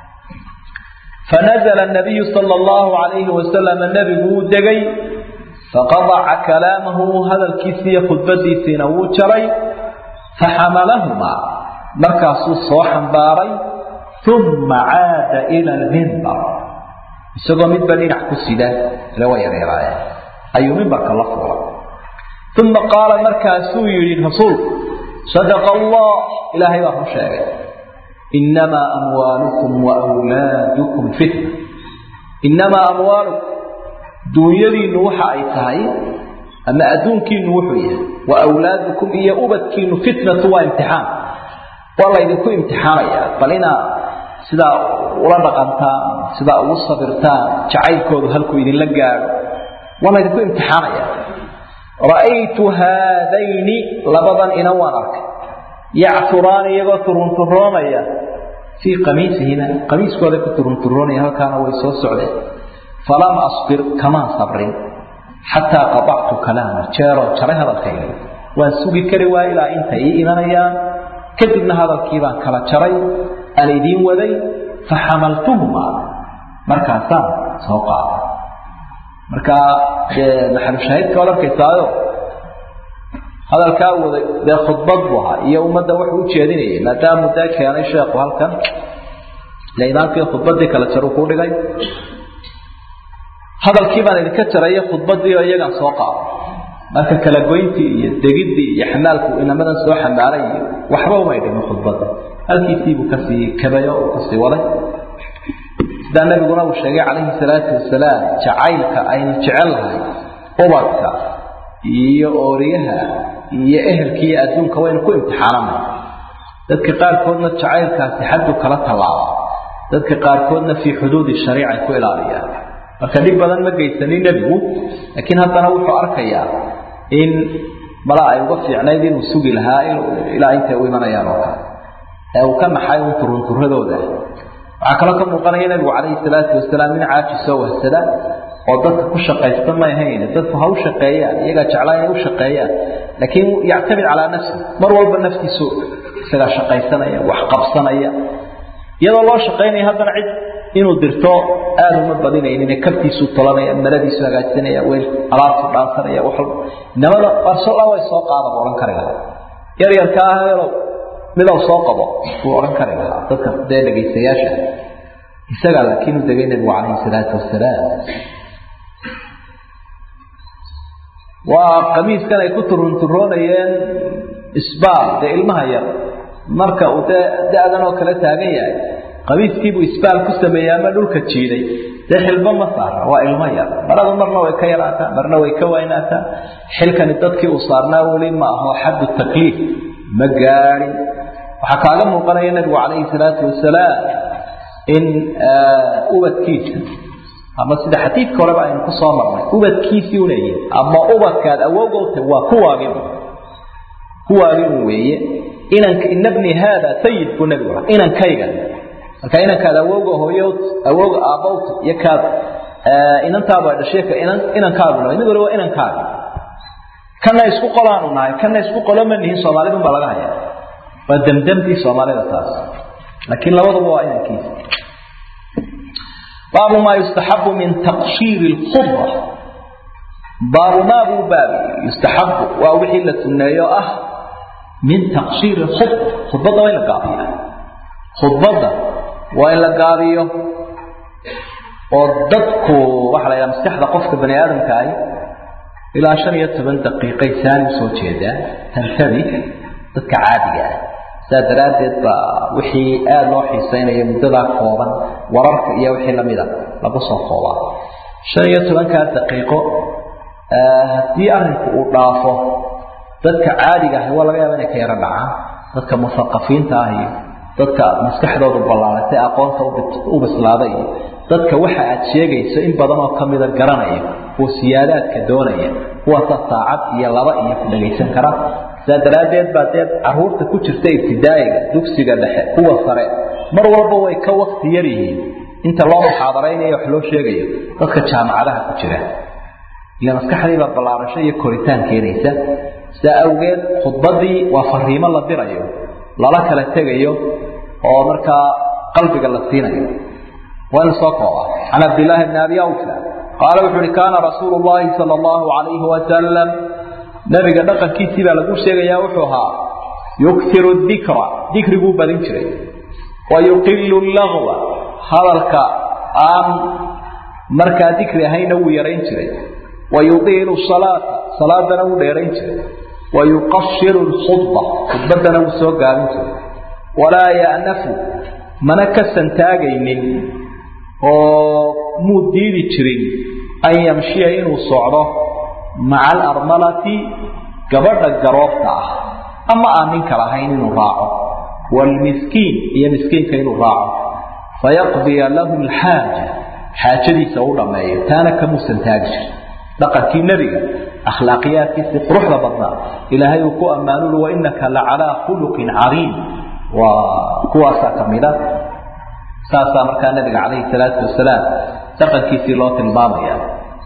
fanazla nabiyu sala allahu calayhi wasalam nebigu wuu degay faqadaca kalaamahu hadalkiisiiyo khudbadiisiina wuu jaray faxamalahumaa markaasuu soo xambaaray uma caada ila almimbar isagoo midba dhinac ku sida ile waa yareeraayeen ayuu mimbarka la fuulay uma qaala markaasuu yidhi rasuulku sadaqa allah ilaahay baa ku sheegay inamaa amwaalukum wa wlaadukum fitna inamaa amwaalukum duunyadiinnu waxa ay tahay ama adduunkiinu wuxuu yahay wa wlaadukum iyo ubadkiinu fitnatu waa imtixaan waa laydinku imtixaanayaa bal inaa sidaa ula dhaqantaan sidaa ugu sabirtaan jacaylkoodu halkuu idinla gaadho waa laydinku imtixaanaya ra'aytu haadayni labadan inan waan arkay yacturaani iyagoo turunturoonaya fii qamiisihima qamiiskooda ku turunturoonaya halkaana way soo socdeen falam asbir kamaan sabrin xataa qadactu kalaama jeeroo jaray hadalkayga waan sugi kari waaya ilaa intay ii imanayaan kadibna hadalkii baan kala jaray aan idiin waday faxamaltuhumaa markaasaan soo qaaday marka maxalushaahidka waad arkaysaayo hadalkaa waday dee khudbad buu ahaa iyo ummadda wuxuu u jeedinayay maadaamuu dee keenay sheekhu halkan ile imaamkii khudbaddii kala jaru kuu dhigay hadalkii baan idinka jaraya khudbaddii oo iyagaan soo qaaday marka kala goyntii iyo degiddii iyo xamaalku inamadan soo xambaaray iyo waxba umay dhimin khudbadda halkiisiibuu kasii kabayo uu kasii waday sidaa nabiguna uu sheegay calayhi salaatu wasalaam jacaylka aynu jecel lahay ubadka iyo ooriyaha iyo ehelka iyo adduunka waynu ku imtixaanana dadka qaarkoodna jacaylkaasi xaddu kala tallaaba dadka qaarkoodna fii xuduudi shariicay ku ilaaliyaan marka dhib badan ma geysanin nebigu laakiin haddana wuxuu arkayaa in mala ay uga fiicnayd inuu sugi lahaa ilaa intay u imanayaan oo kale ee uu ka naxay un turunturadooda waxaa kaloo ka muuqanaya nebigu calayhi salaatu wasalaam in caajisoo wahsada oo dadka ku shaqaysta may ahayn dadku ha u shaqeeyaan iyagaa jeclaa inay u shaqeeyaan laakiin yactamid calaa nafsi mar walba naftiisu isagaa shaqaysanaya wax qabsanaya iyadoo loo shaqaynaya haddana cid inuu dirto aada uma badinaynin kabtiisuu tolanaya maradiisu hagaajsanaya weel alaabtu dhaansanaya wax walba inamada barsola way soo qaada buu odhan kari lahaa yar yarka ah heelow midow soo qabo buu odhan kari lahaa dadka dee dhegaystayaasha isagaa laakiin u degay nebigu calayhi salaatu wasalaam waa qamiiskan ay ku turunturoonayeen isbaal dee ilmaha yar marka uu dee da-dan oo kale taagan yahay qamiiskiibuu isbaal ku sameeyey ama dhulka jiiday dee xilbo ma saara waa ilmo yar maradu marna way ka yaraataa marna way ka waynaataa xilkani dadkii uu saarnaa weli ma aho xaddu takliif ma gaadhin waxaa kaaga muuqanaya nebigu calayhi salaatu wasalaam in ubadkiisa ama sida xadiidka horeba aynu ku soo marnay ubadkiisii uleeyihin ama ubadkaad awowgowta waa kuwaagin kuwaagin weeye inanka ina bni haada sayid buu nebigu aa inankayga marka inankaad awowga hooyowt awowga aabbowt iyo kaad inantaaba dhashay ka inan inankaaguna mid waliba waa inankaaga kana isku qolaanu nahay kana isku qolo ma nihin soomaalidun baa laga hayaa waa damdamtii soomaalida taas laakiin labaduba waa inankiisa baabu maa yustaxabu min taqshiiri lkhubra baabumaa buu baabi yustaxabu waa wixii la sunneeyo ah min taqshiiri khudba khudbadda waa in la gaabiya khudbadda waa in la gaabiyo oo dadku waxaa la yidhaha maskaxda qofka bani aadamka ahi ilaa shan iyo toban daqiiqay saani usoo jeedaa tantabi dadka caadiga ah saa daraaddeed baa wixii aada loo xiisaynayo muddadaa kooban wararka iyo wixii lamida lagu soo koobaa shan iyo tobankaa daqiiqo haddii arrinku uu dhaafo dadka caadiga ahi waa laga yaaba inay ka yaro dhacaan dadka musaqafiinta ah iyo dadka maskaxdoodu ballaaratay aqoonta u bislaada iyo dadka waxa aad sheegayso in badan oo ka mida garanaya oo siyaadaadka doonaya kuwaasa saacad iyo laba iyo ku dhagaysan kara saa daraaddeed baa dee caruurta ku jirta ibtidaa'iga dugsiga dhexe kuwa sare mar walba way ka wakti yar yihiin inta loo muxaadaraynayo wax loo sheegayo dadka jaamacadaha ku jira ila maskaxdiibaa ballaarasho iyo koritaan keenaysa sidaa awgeed khudbaddii waa fariimo la dirayo lala kala tegayo oo markaa qalbiga la siinayo waa in soo kooba can cabdillaahi bni abi awfa qaala wuxu uhi kaana rasuulu llahi sala allahu calayhi wasalam nabiga dhaqankiisii baa lagu sheegayaa wuxuu ahaa yuksiru dikra dikriguu badin jiray wa yuqilu lagwa hadalka aan markaa dikri ahayna wuu yarayn jiray wa yudiilu salaata salaadana wuu dheerayn jiray wa yuqashiru lkhudba khudbaddana wuu soo gaabin jiray walaa ya'nafu mana ka santaagaynin oo muu diidi jirin an yamshiya inuu socdo maca alarmalati gabadha garoobta ah ama aan ninka lahayn inuu raaco waalmiskiin iyo miskiinka inuu raaco fayaqdiya lahu alxaaja xaajadiisa u dhammeeyo taana kamuusan taagi jirin dhaqankii nebiga akhlaaqiyaadkiisii quruxda badnaa ilaahay uu ku ammaanuli wainaka la calaa khuluqin cariim waa kuwaasaa ka mida saasaa markaa nabiga calayhi salaatu wasalaam dhaqankiisii loo tilmaamaya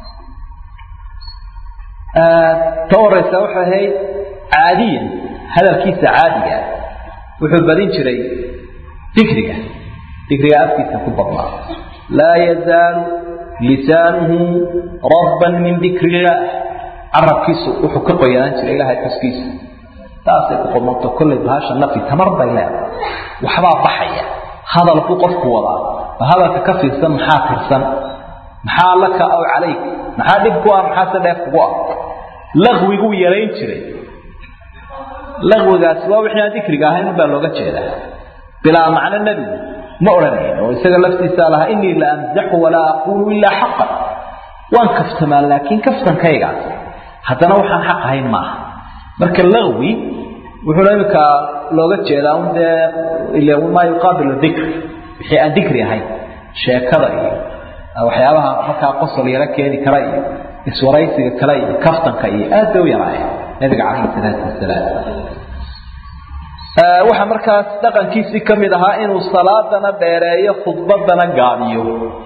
ta horeysa waxay ahayd caadiyan hadalkiisa caadiga wuxuu badin jiray dikriga dikriga afkiisa ku badnaa laa yazaalu lisaanuhu radban min dikri illaah carabkiisu wuxuu ka qoyanaan jiray ilahay xuskiisa taasay ku qodmanto kollay bahasha nafi tamar bay leedahay waxbaa baxaya hadalku qofku wadaa ba hadalka ka fiirsan maxaa tirsan maxaa laka aw calayk maxaa dhib ku ah maxaase dheef kugu ah laqwiguu yarayn jiray laqwigaasi waa wixii aan dikriga ahayn baa looga jeedaa bilaa macno nebigu ma odhanayn oo isaga laftiisaa lahaa inii la amzaxu walaa aquulu ilaa xaqan waan kaftamaa laakiin kaftankaygaas haddana waxaan xaq ahayn maaha marka laqwi wuxuuna iminka looga jeedaa un dee ile maa yuqaabilu dikr wixii aan dikri ahayn sheekada iyo waxyaabaha markaa qosol yaro keeni kara iyo iswaraysiga kale iyo kaftanka iyo aad bay u yaraayeen nabiga calayhi salaatu wasalaam waxaa markaas dhaqankiisii ka mid ahaa inuu salaadana dheereeyo khudbadana gaabiyo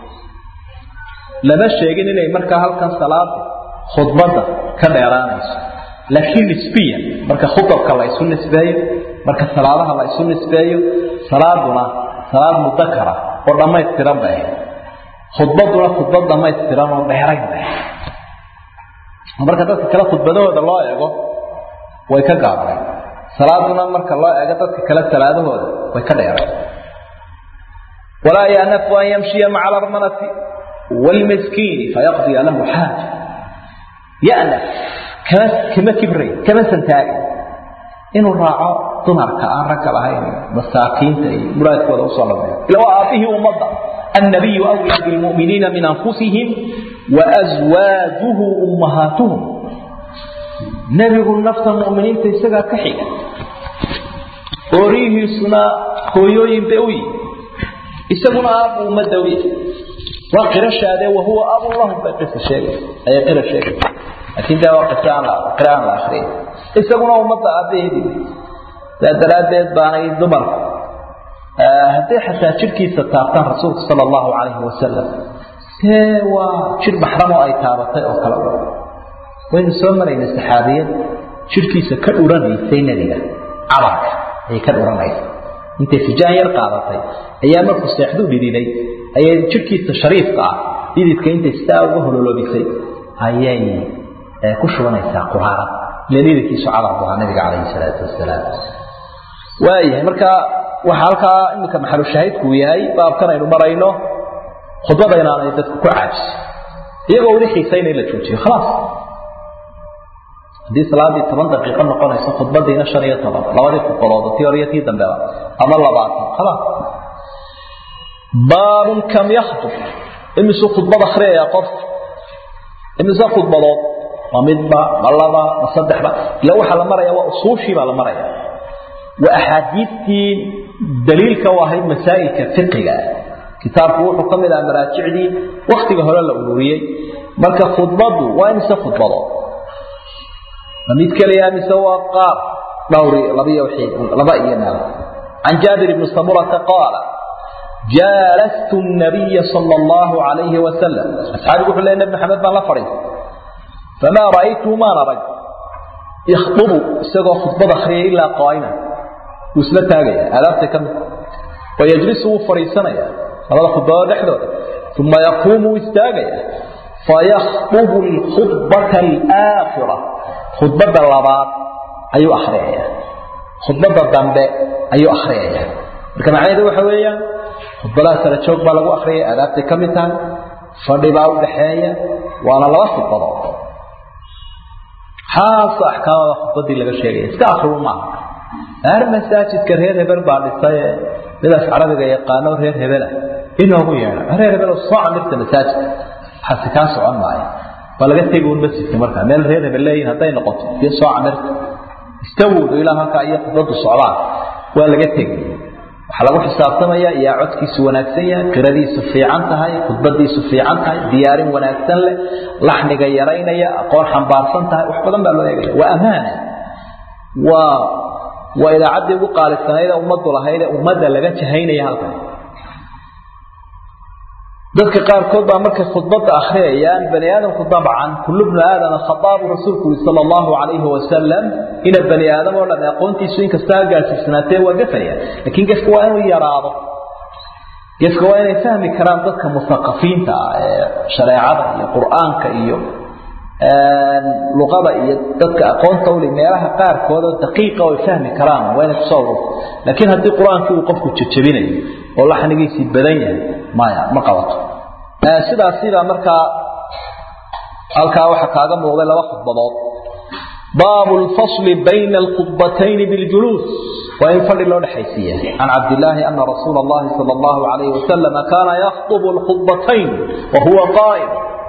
lama sheegin inay markaa halkan salaada khudbadda ka dheeraanayso laakiin nisbiyan marka khudabka la isu nisbeeyo marka salaadaha la isu nisbeeyo salaaduna salaad mudakara oo dhammaystiran bay ahayd khudbaduna khudbad dhammaystiran oo dheerayn bay ahayd marka dadka kale khudbadahooda loo eego way ka gaabnay salaaduna marka loo eego dadka kale salaadahooda way ka dheeray walaa yanafu an yamshiya maca alarmanati waalmiskiini fayaqdiya lahu xaaja yanaf kama kama kibray kama santaagay inuu raaco dumarka aan ragga lahayn masaakiinta iyo muraadkooda usoo dhameeyo ila waa aabihii ummadda annabiyu awlaa bilmu'miniina min anfusihim waaswaajuhu ummahaatuhum nebigu nafta mu'miniinta isagaa ka xiga ooriyihiisuna hooyooyin bay u yihi isaguna aabu ummadda u yahay waa qirashaade wahuwa abu lahum bay qisa sheegay ayay qira sheegay laakiin dee waa qisa aan la qira aan la akriyay isaguna ummadda aabaheedii saa daraaddeed baanay dumarku hadday xataa jidhkiisa taabtaan rasuulku sala allahu calayhi wasalam see waa jir maxram oo ay taabatay oo kale waynu soo maraynay saxaabiyad jidhkiisa ka dhuranaysay nebiga cabarka ayay ka dhuranaysay intay fijaan yar qaadatay ayaa markuu seexdu dhididay ayay jidhkiisa shariifka ah dhididka intay sidaa uga hololoobisay ayay ku shubanaysaa quraarad leliilkiisu cadar bu ahaa nabiga calayhi salaatu wasalaam waayahay marka waxaa halkaa iminka maxalu shaahidku yahay baabkan aynu marayno khudbada inaanay dadku ku caajis iyagoo weli xiisayna in la joojiyo khalaas haddii salaadii toban daqiiqo noqonayso khudbadiina shan iyo toban labadii khudbadood tii hore iyo tii dambeba ama labaatan khalaas baabun kam yakhtub imisuu khudbad akriyaya qofka imise khudbadood ma midba ma laba ma saddexba ila waxaa la maraya waa usuushii baa la maraya waa axaadiistii daliilka u ahayd masaa'ilka fiqiga kitaabku wuxuu ka mid aha maraajicdii waktiga hore la ururiyey marka khudbadu waa imise khudbadood ma mid keliya mise waa qaar dhowri labiyo wixii laba iyo meel can jaabir ibni samurata qaala جالست النبي صلى الله عليه وسلم أصحابي يقول لي النبي محمد بن لفري فما رأيته ما نرى يخطب سيقى خطبة خير إلا قائما وسلا تاغي ألابت كم ويجلس فريسنا هذا خطبة دحدو ثم يقوم استاغي فيخطب الخطبة الآخرة خطبة اللبات أي أخرية خطبة الضنباء أي أخرية marka macnaheedu waxa weeyaan khudbadaha kala joog baa lagu akhriyay aadaabtay ka mid tahay fadhi baa u dhaxeeya waana laba khudbadood xaasa axkaamada khudbadii laga sheegaya iska akhribu maaha aar masaajidka reer hebel baa dhisay midaas carabiga yaqaano reer hebela inoogu yeedha reer hebel soo camirta masaajidka waxaasi kaa socon maayo waa laga tegi un masjidka markaa meel reer hebel leeyihin hadday noqoto iyo soo camirta istawudu ilaa halkaa iyo khudbadu socdaan waa laga tegi waxaa lagu xisaabtamayaa yaa codkiisu wanaagsan yahay qiradiisu fiican tahay khudbadiisu fiican tahay diyaarin wanaagsan leh laxniga yaraynaya aqoon xambaarsan tahay wax badan baa loo eegaya waa amaana waa waa idaacaddii ugu qaalisanayd ee ummaddu lahayd ee ummadda laga jahaynaya halkan dadka qaarkood baa markay khudbadda akhriyayaan bani aadamku dabcan kullu bnu aadama khataabu rasuulku yiri sala allahu calayhi wasalam ina bani aadam oo dhan aqoontiisu inkasta ha gaasiisnaatee waa gafaya laakiin gefka waa inuu yaraado gefka waa inay fahmi karaan dadka musaqafiinta ah ee shareecada iyo qur-aanka iyo luqada iyo dadka aqoonta uli meelaha qaarkood oo daqiiqa oo ay fahmi karaan waa inay kusoo ururto laakiin haddii qur-aankii uu qofku jajabinayo oo laxnigiisii badan yahay maya ma qabato sidaas sidaa markaa halkaa waxaa kaaga muuqday laba khudbadood baabu lfasli bayna alkhudbatayni biljuluus waa in fadhi loo dhexaysiiya can cabdillaahi ana rasuula allahi sala allahu calayhi wasalam kaana yakhdubu alkhudbatayn wa huwa qaa'im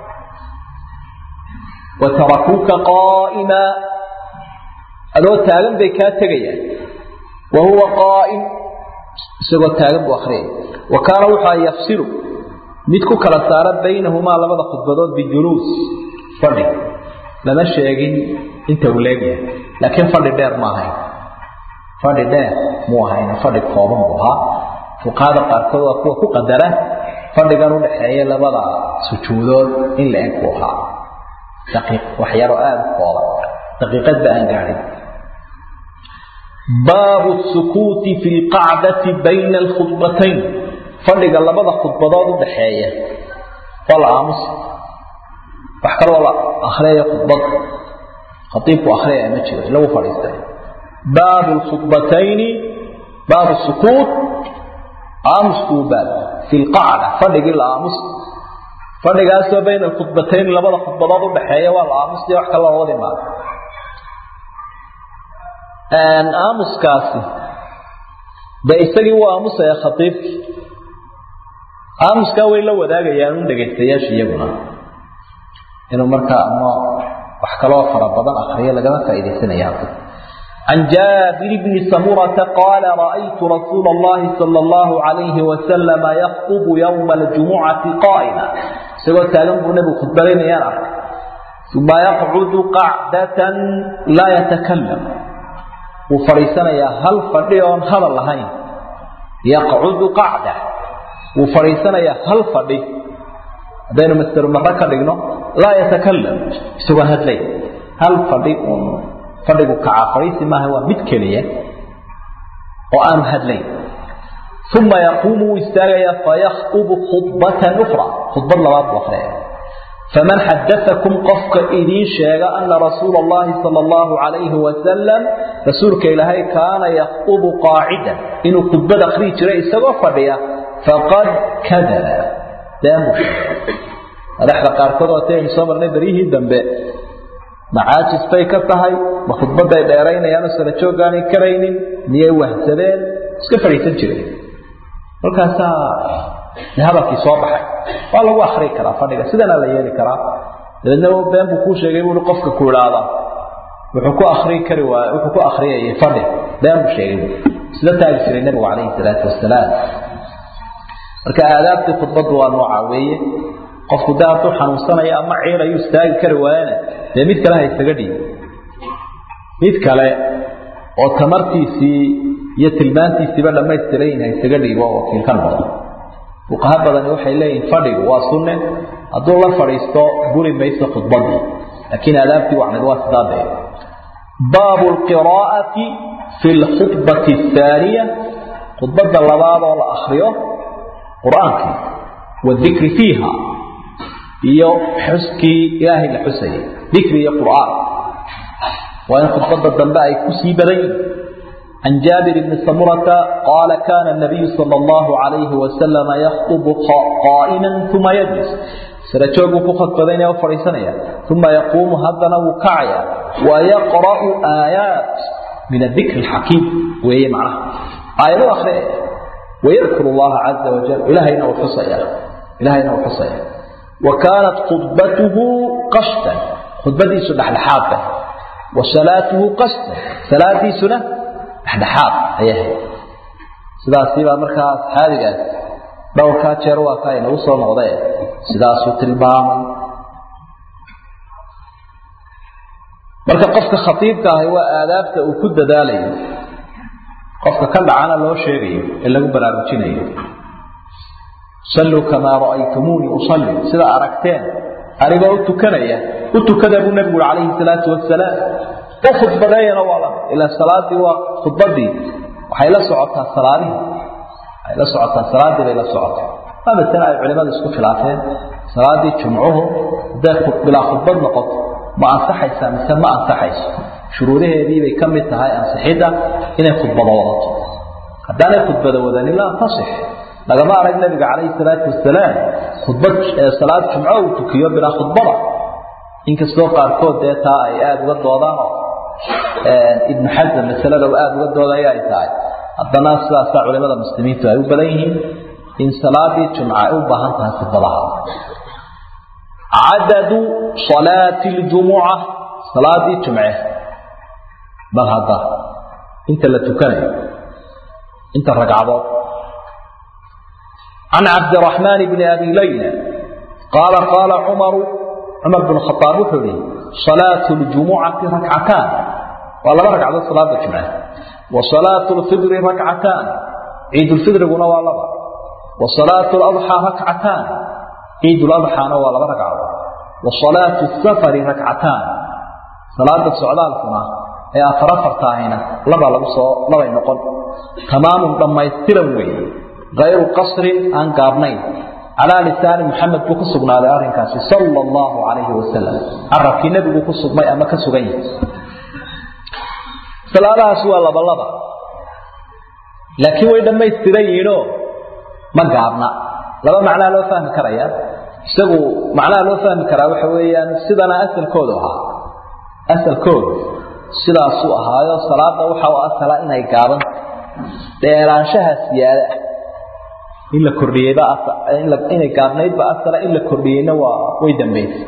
watarakuuka qaa'ima adoo taagan bay kaa tegayaan wa huwa qaa'im isagoo taagan buu akhriyay wa kaana wuxua yafsilu mid ku kala saara baynahumaa labada khudbadood bijuluus fadhi lama sheegin inta uu leegyahay laakiin fadhi dheer ma ahayn fadhi dheer muu ahayn fadhi kooban buu ahaa fuqahada qaarkood waa kuwa ku qadara fadhigan u dhaxeeya labada sujuudood in la eg buu ahaa daqiiq wax yaroo aada u kooban daqiiqadba aan gaadhin baabu sukuuti fi lqacdati bayna alkhudbatayn fadhiga labada khudbadood u dhaxeeya waa la aamusa wax kaloo la akhriyaya khudbada khaiibku akhriyaya ma jiro lagu fadhiistay baabu lkhudbatayni baabu sukuut aamuskuu baab fi lqacda fadhigii la aamus fadhigaasoo bayna alkhudbatayn labada khudbadood u dhaxeeya waa la aamusaya wax kale loo wadi maayo aamuskaasi de isagii wuu aamusaya khaiibkii aamuskaa way la wadaagayaan un dhegaystayaasha iyaguna inuu markaa ama wax kaloo fara badan akriyo lagama faaidaysanaya halka can jaabir bni samurata qaala ra'aytu rasuula allahi sala allahu calayhi wasalama yaktubu yowma aljumucati qaa'ima isagoo taagan buu nebigu khudbadaynayaan arkay uma yaqcudu qacdatan laa yatakalam wuu fadhiisanayaa hal fadhi oon hadal lahayn yaqcudu qacda wuu fadhiisanayaa hal fadhi haddaynu master marre ka dhigno laa yatakalam isagoo hadlay hal fadhi uun fadhigu kacaa fadhiisi maaha waa mid keliya oo aanu hadlayn uma yaquumu wuu istaagayaa fayakhtubu khudbatan ukhra khudbad labaad buu akhriyaya faman xadaakum qofka idiin sheega ana rasuula allahi sala allahu calayhi wasalam rasuulka ilaahay kaana yaktubu qaacidan inuu khudbad akhrii jiray isagoo fadhiya faqad kadaba beenbu sheegay madaxda qaarkood waataynu soo marnay beryihii dambe macaajis bay ka tahay ma khudbadday dheeraynayaan oo sala jooggaanay karaynin miyay wahsadeen iska fadhiisan jireen markaasaa hadalkii soo baxay waa lagu akri karaa fadhiga sidanaa la yeeli karaa dabeedna been buu kuu sheegay buui qofka ku idhaahda wuxuu ku akrii kari waay wuxuu ku akriyayay fadhi been buu sheegay sida taagi jiray nabigu calayhi salaatu wasalaam marka aadaabtii khudbaddu waa noocaa weeye qofku de hadduu xanuunsanayo ama ciir ayuu istaagi kari waayana dee mid kale ha isaga dhiib mid kale oo tamartiisii iyo tilmaantiisiiba dhammaystiran ha isaga dhiibo oo wakiil ka noqdo fuqaha badani waxay leeyihin fadhigu waa sunne hadduu la fadhiisto guri mayso khudbadii laakiin aadaabtii wacnid waa sidaa dee baabu lqiraa'ati fi lkhudbati athaaniya khudbadda labaad oo la akriyo qur-aankii wadikri fiiha iyo xuskii ilaahay la xusayay dikri iyo qur'aan waa in khudbadda dambe ay ku sii badan yihin عن جابر بن سمرة قال كان النبي صلى الله عليه وسلم يخطب قائما ثم يجلس سرجوغ فقط بدين وفريسانيا ثم يقوم هدنا وكعيا ويقرأ آيات من الذكر الحكيم وهي معناها آية أخرى ويذكر الله عز وجل إلهينا وحصيا إلهينا وحصيا وكانت خطبته قشتا خطبتي سنة الحافة وصلاته قشتا صلاتي سنة dhexdhexaad ayay ahayd sidaasibaa markaa asxaabigaas dhowrkaa jeer waa ka inagu soo noqdee sidaasuu tilmaamay marka qofka khatiibka ahi waa aadaabta uu ku dadaalayo qofka ka dhacana loo sheegayo ee lagu baraarujinayo salluu kamaa ra'aytumuunii usalli sida aragteen anigoo u tukanaya u tukada buu nebigu uri calayhi salaatu wasalaam u khudbadeeyana waa la ilaa salaadii waa khudbadii waxay la socotaa salaadihii waxay la socotaa salaadii bay la socotaa waa masale ay culimadu isku khilaafeen salaadii jumcuhu hadday bilaa khudbad noqoto ma ansaxaysaa mise ma ansaxayso shuruudaheedii bay ka mid tahay ansixidda inay khudbado wadato haddaanay khudbado wadanin laa tasix lagama arag nabiga calayhi salaatu wasalaam khudbad salaad jumco uu tukiyo bilaa khudbada inkastoo qaarkood dee taa ay aada uga doodaanoo ibnu xasam masalada uu aada uga doodaya ay tahay haddana sidaasaa culimada muslimiintu ay u badan yihiin in salaadii jumca ay u baahan tahay khudbadaha cadadu salaati ljumuca salaadii jumce bal hadda inta la tukanayo inta ragcadood can cabdiraxmaan bni abi layla qaala qaala cumaru cumar bn khaaab wuxuu yihi salaatu ljumucati rakcataan waa laba ragcadood salaada jumce wa salaatu lfidri rakcataan ciidulfidriguna waa laba wa salaatu ladxaa rakcataan ciiduladxaana waa laba ragcadood wa salaatu safari rakcataan salaada socdaalkuna ee afar afartaahayna labaa lagu soo labay noqon tamaamun dhammaystiran weeye kayru qasrin aan gaabnayn calaa lisaani muxamed buu ku sugnaaday arrinkaasi sala allahu calayhi wasalam carabkii nebigu ku sugmay ama ka sugan yahay salaadahaas waa labalaba laakiin way dhammaystiran yihiinoo ma gaabna laba macnaa loo fahmi karaya isagu macnaha loo fahmi karaa waxa weeyaan sidana asalkoodu ahaa asalkoodu sidaasuu ahaayo salaada waxa u asala inay gaaban dheeraanshaha siyaada ah in la kordhiyeyba inay gaabnaydba asala in la kordhiyeyna waa way dambaysay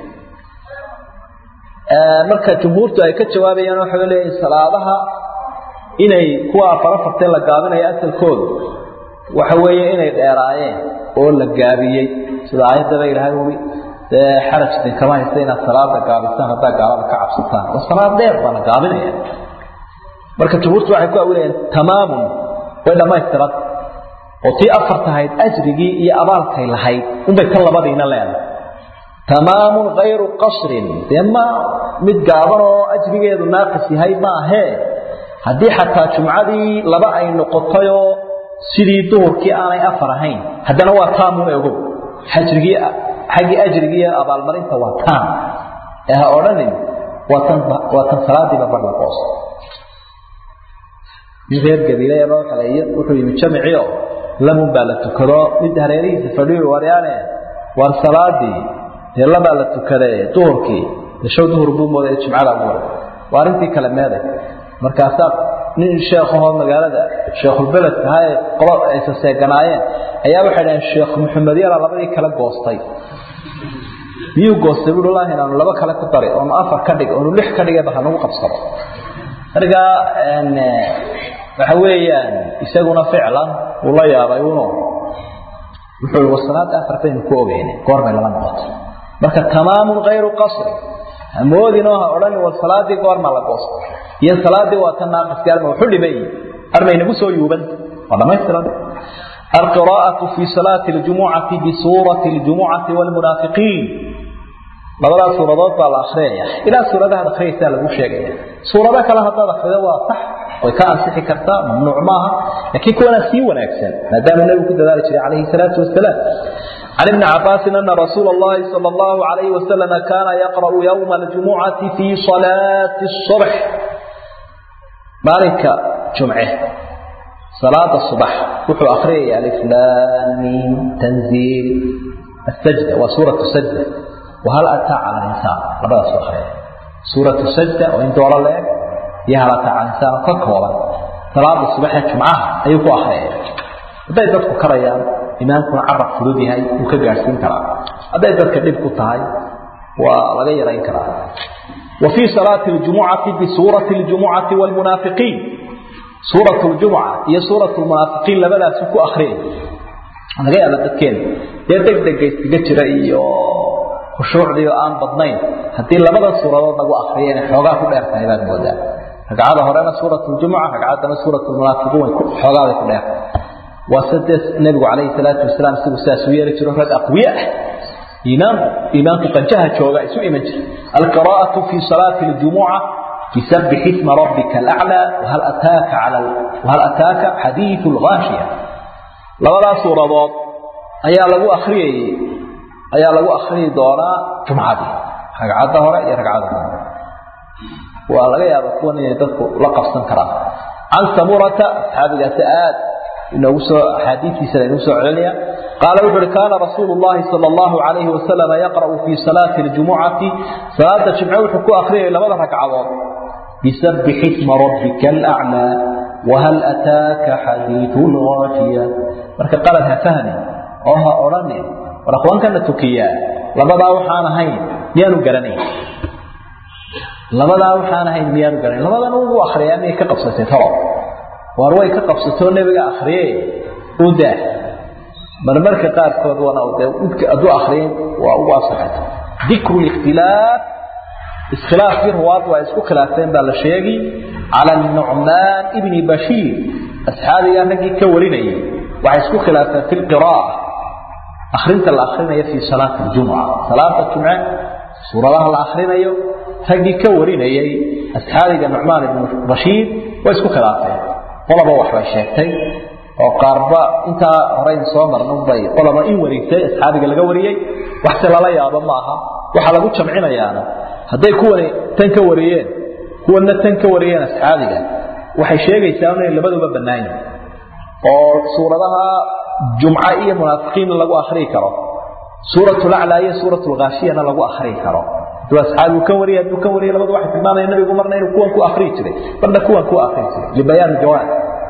marka jumhuurtu ay ka jawaabayaan waxay leeyihin salaadaha inay kuwa afar afartee la gaabinayo asalkoodu waxa weeye inay dheeraayeen oo la gaabiyey sida aayaddaba ilaahay ui dee xaraj idinkama haysta inaad salaada gaabisaan haddaa gaalada ka cabsataan oo salaad dheer baa la gaabinaya marka jumhuurtu waxay ku awilayaan tamaamun way dhammaystiran oo tii afar tahayd ajrigii iyo abaalkay lahayd unbay ka labadiina leedahay tamaamun kayru qasrin dee ma mid gaaban oo ajrigeedu naaqis yahay ma ahee haddii xataa jumcadii laba ay noqotayoo sidii duhurkii aanay afar ahayn haddana waa taamun ogow xajrigii xaggii ajrigi iyo abaalmarinta waa taan ee ha odhanin waa tan waa tan salaadiiba bar la qoosa nin reer gabiilayaba waxaleeyo wuxuu yimi jamiciyo lamun baa la tukado mid hareerihiisa fadhiyo waryaane war salaadii dee labaa la tukadae duhurkii deshow duhur buu moodaya jimcada ugu hor waa arrintii kale meeday markaasaa nin sheekhahoo magaalada sheekhulbeledka ahaa ee qolo aysa seeganaayeen ayaa waxay dhaheen sheekh maxamed yala labadii kale goostay miyuu goostay buui wallahi inaanu laba kale ku dari oonu afar ka dhig oonu lix ka dhigayba hanagu qabsado markaa waxa weeyaan isaguna ficlan uu la yaabay uno wuxuu war salaada afar baynu ku ogeyne goorbay lala noqotay marka tamaamun kayru qasri hamoodinoo ha odhani war salaadii goorma la goosto iyo salaadii waa tan naaqiskaarma wuxu dhimay armaynagu soo yuuban waa dhamaystiran القراءة في صلاة الجمعة بسورة الجمعة والمنافقين labadaa suuradood baa la akhriyaya ilaa suuradaha akhriyaysaa lagu sheegaya suurado kale haddaad akhrido waa sax way ka ansixi kartaa mamnuuc maaha laakiin kuwana sii wanaagsan maadaama nebigu ku dadaali jiray calayhi salaatu wasalaam عن ابن عباس أن رسول الله صلى الله عليه وسلم كان يقرأ يوم الجمعة في صلاة الصبح مالك جمعة صلاة الصبح وحو أخري ألف لام تنزيل السجدة وسورة السجدة وهل أتى على الإنسان لبدا سورة سورة السجدة وإن دور الله يهل أتى على الإنسان فكولا صلاة الصبح جمعة أيكو أخري hadday dadku karayaan imaankuna carab fudud yahay wuu ka gaadhsiin karaa hadday dadka dhib ku tahay waa laga yarayn karaa wa fii salaati ljumucati bisuurati ljumucati wlmunaafiqiin suurat ljumuca iyo suurat lmunaafiqiin labadaasu ku akriyay laga yaaba dadkeena dee degdega iskaga jira iyo khushuucdii oo aan badnayn haddii labada suuradood lagu akriyo inay xoogaa ku dheer tahay baad moodaa ragcada horena suurat ljumuca ragcaddana suurat lmunaafiqiin xoogaaday ku dheertahay وسدس النبي عليه الصلاة والسلام سيقول ساسوية لجره رد أقوياء إيمان إيمان قنجها جوغا سوء إيمان القراءة في صلاة الجمعة يسبح اسم ربك الأعلى وهل أتاك على ال... وهل أتاك حديث الغاشية لو لا سورة ضاد أيا لغو أخري أيا لغو أخري دورا جمعة دي رقعة ظهر يا رقعة ظهر ولا يا بكون يدك لقب سنكرا عن سمرة هذه سآت inoogu soo axaadiistiisana inuu soo celinaya qaala wuxu uhi kaana rasuulu llahi sala allahu calayhi wasalam yaqra'u fii salaati ljumucati salaada jimce wuxuu ku akhriyay labada ragcadood bisabbix isma rabbika alaclaa wahal ataaka xadiidu lghaashiya marka qalad ha fahmi oo ha odhanin war aqwaankana tukiyaa labadaa waxaan ahayn miyaanu garanayn labadaa waxaan ahayn miyaanu garanayn labadan ugu akhriyaa miyay ka qabsatay talo waar way ka qabsatoo nebiga akriye u daa marmarka qaarkood wana dee hadduu akriyin waa ugu asaxay dikru likhtilaaf iskhilaafkii ruwaad waa isku khilaafteen baa la sheegi cala nucmaan ibni bashiir asxaabigaa raggii ka warinayay waxay isku khilaafeen fi lqiraa'a akrinta la akrinayo fii salaati ljumca salaada jumce suuradaha la akrinayo raggii ka warinayay asxaabiga nucmaan ibni bashiir way isku khilaafeen qolaba waxbay sheegtay oo qaarba intaa horeyn soo marnunbay qolaba in wareegtay asxaabiga laga wariyey waxse lala yaabo maaha waxaa lagu jamcinayaana hadday kuwani tan ka wariyeen kuwana tan ka wariyeen asxaabiga waxay sheegaysaa inay labaduba bannaan yihin oo suuradaha jumca iyo munaafiqiinna lagu akrii karo suuratulaclaa iyo suuratulghaashiyana lagu akrii karo hadduu asxaabigu ka wariyay hadduu ka wariyay labadu waxay tilmaamaya nabigu marna inuu kuwan ku akrii jiray marna kuwan ku akrii jiray libayaan jawaab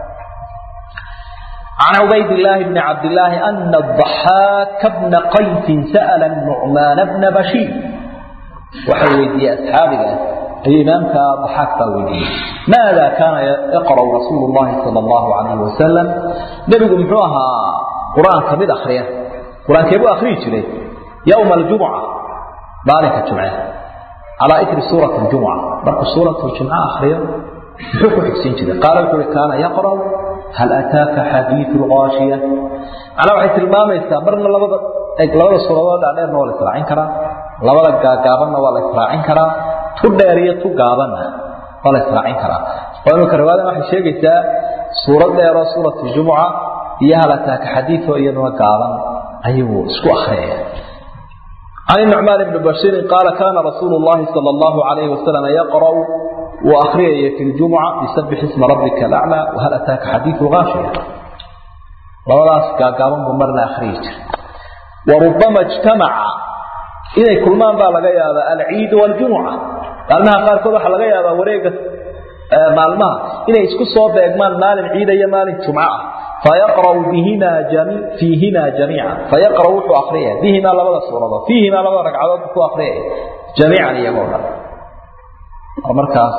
عن عبيد الله بن عبد الله أن الضحاك بن قيس سأل النعمان بن بشير وحويدي أصحابه الإمام ضحاك باويدي ماذا كان يقرأ رسول الله صلى الله عليه وسلم نبي محوها قرآن كمد أخريه قرآن كيبو أخريه جري يوم الجمعة مالك الجمعة على إثر سورة الجمعة مرك سورة الجمعة أخريه محوك حسين جري قال كان يقرأ هل أتاك حديث الغاشية أنا وحيت المام يستمرنا لبدا لبدا سورة دعنا ولا إسراعين كرا لبدا قابلنا ولا إسراعين كرا تديرية قابلنا ولا إسراعين كرا وأنا كرواد ما حشيء جتا سورة ديرة سورة الجمعة هي هل أتاك حديث وإيضا قابل أيوه اسكو أخرية عن النعمان بن بشير قال كان رسول الله صلى الله عليه وسلم يقرأ وأخري في الجمعة يسبح اسم ربك الأعلى وهل أتاك حديث غاشية labadaas gaagaaban buu marna akhriyi jiray warubama ijtamaca inay kulmaan baa laga yaabaa alciid waljumuca maalmaha qaarkood waxaa laga yaabaa wareega maalmaha inay isku soo beegmaan maalin ciida iyo maalin jumco ah fayaqra'u bihima jami fiihima jamiica fayaqra'u wuxuu akhriyaya bihimaa labada suuradood fiihimaa labada ragcadood ku akhriyaya jamiican iyagoo dhan markaas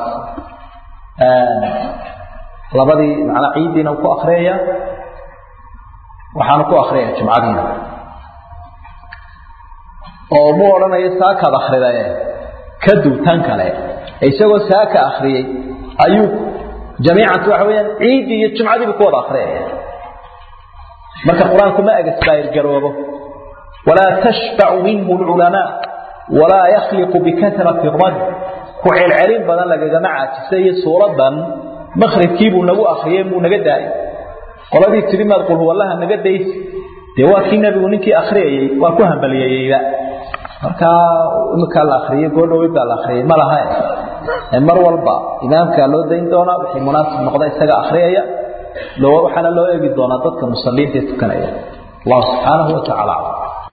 labadii macnaa ciiddiina ku akhriyaya waxaanu ku akriyaya jumcadiina oo mu odhanayo saakaad akhridae ka duwtan kale isagoo saaka akriyey ayuu jamiicanta waxa weyaan ciiddii iyo jumcadiibu ku wada akriyaya marka qur-aanku ma egasbaayirgaroobo walaa tashbacu minhu lculamaa walaa yakhliqu bikatrati raj ku celcelin badan lagagama caajisa iyo suuradan makribkiibuu nagu akriyey muu naga daayay qoladii tiri maad qul huwallaha naga daysi dee waa kii nebigu ninkii akhriyayey waa ku hambaliyeeyeyba markaa iminkaa la akriyey goodhowey baa la akriyey ma laha mar walba imaamkaa loo dayn doonaa wixii munaasib noqda isaga akhriyaya waxaana loo eegi doonaa dadka musaliinta ee tukanaya allahu subxaanahu wa tacala aclam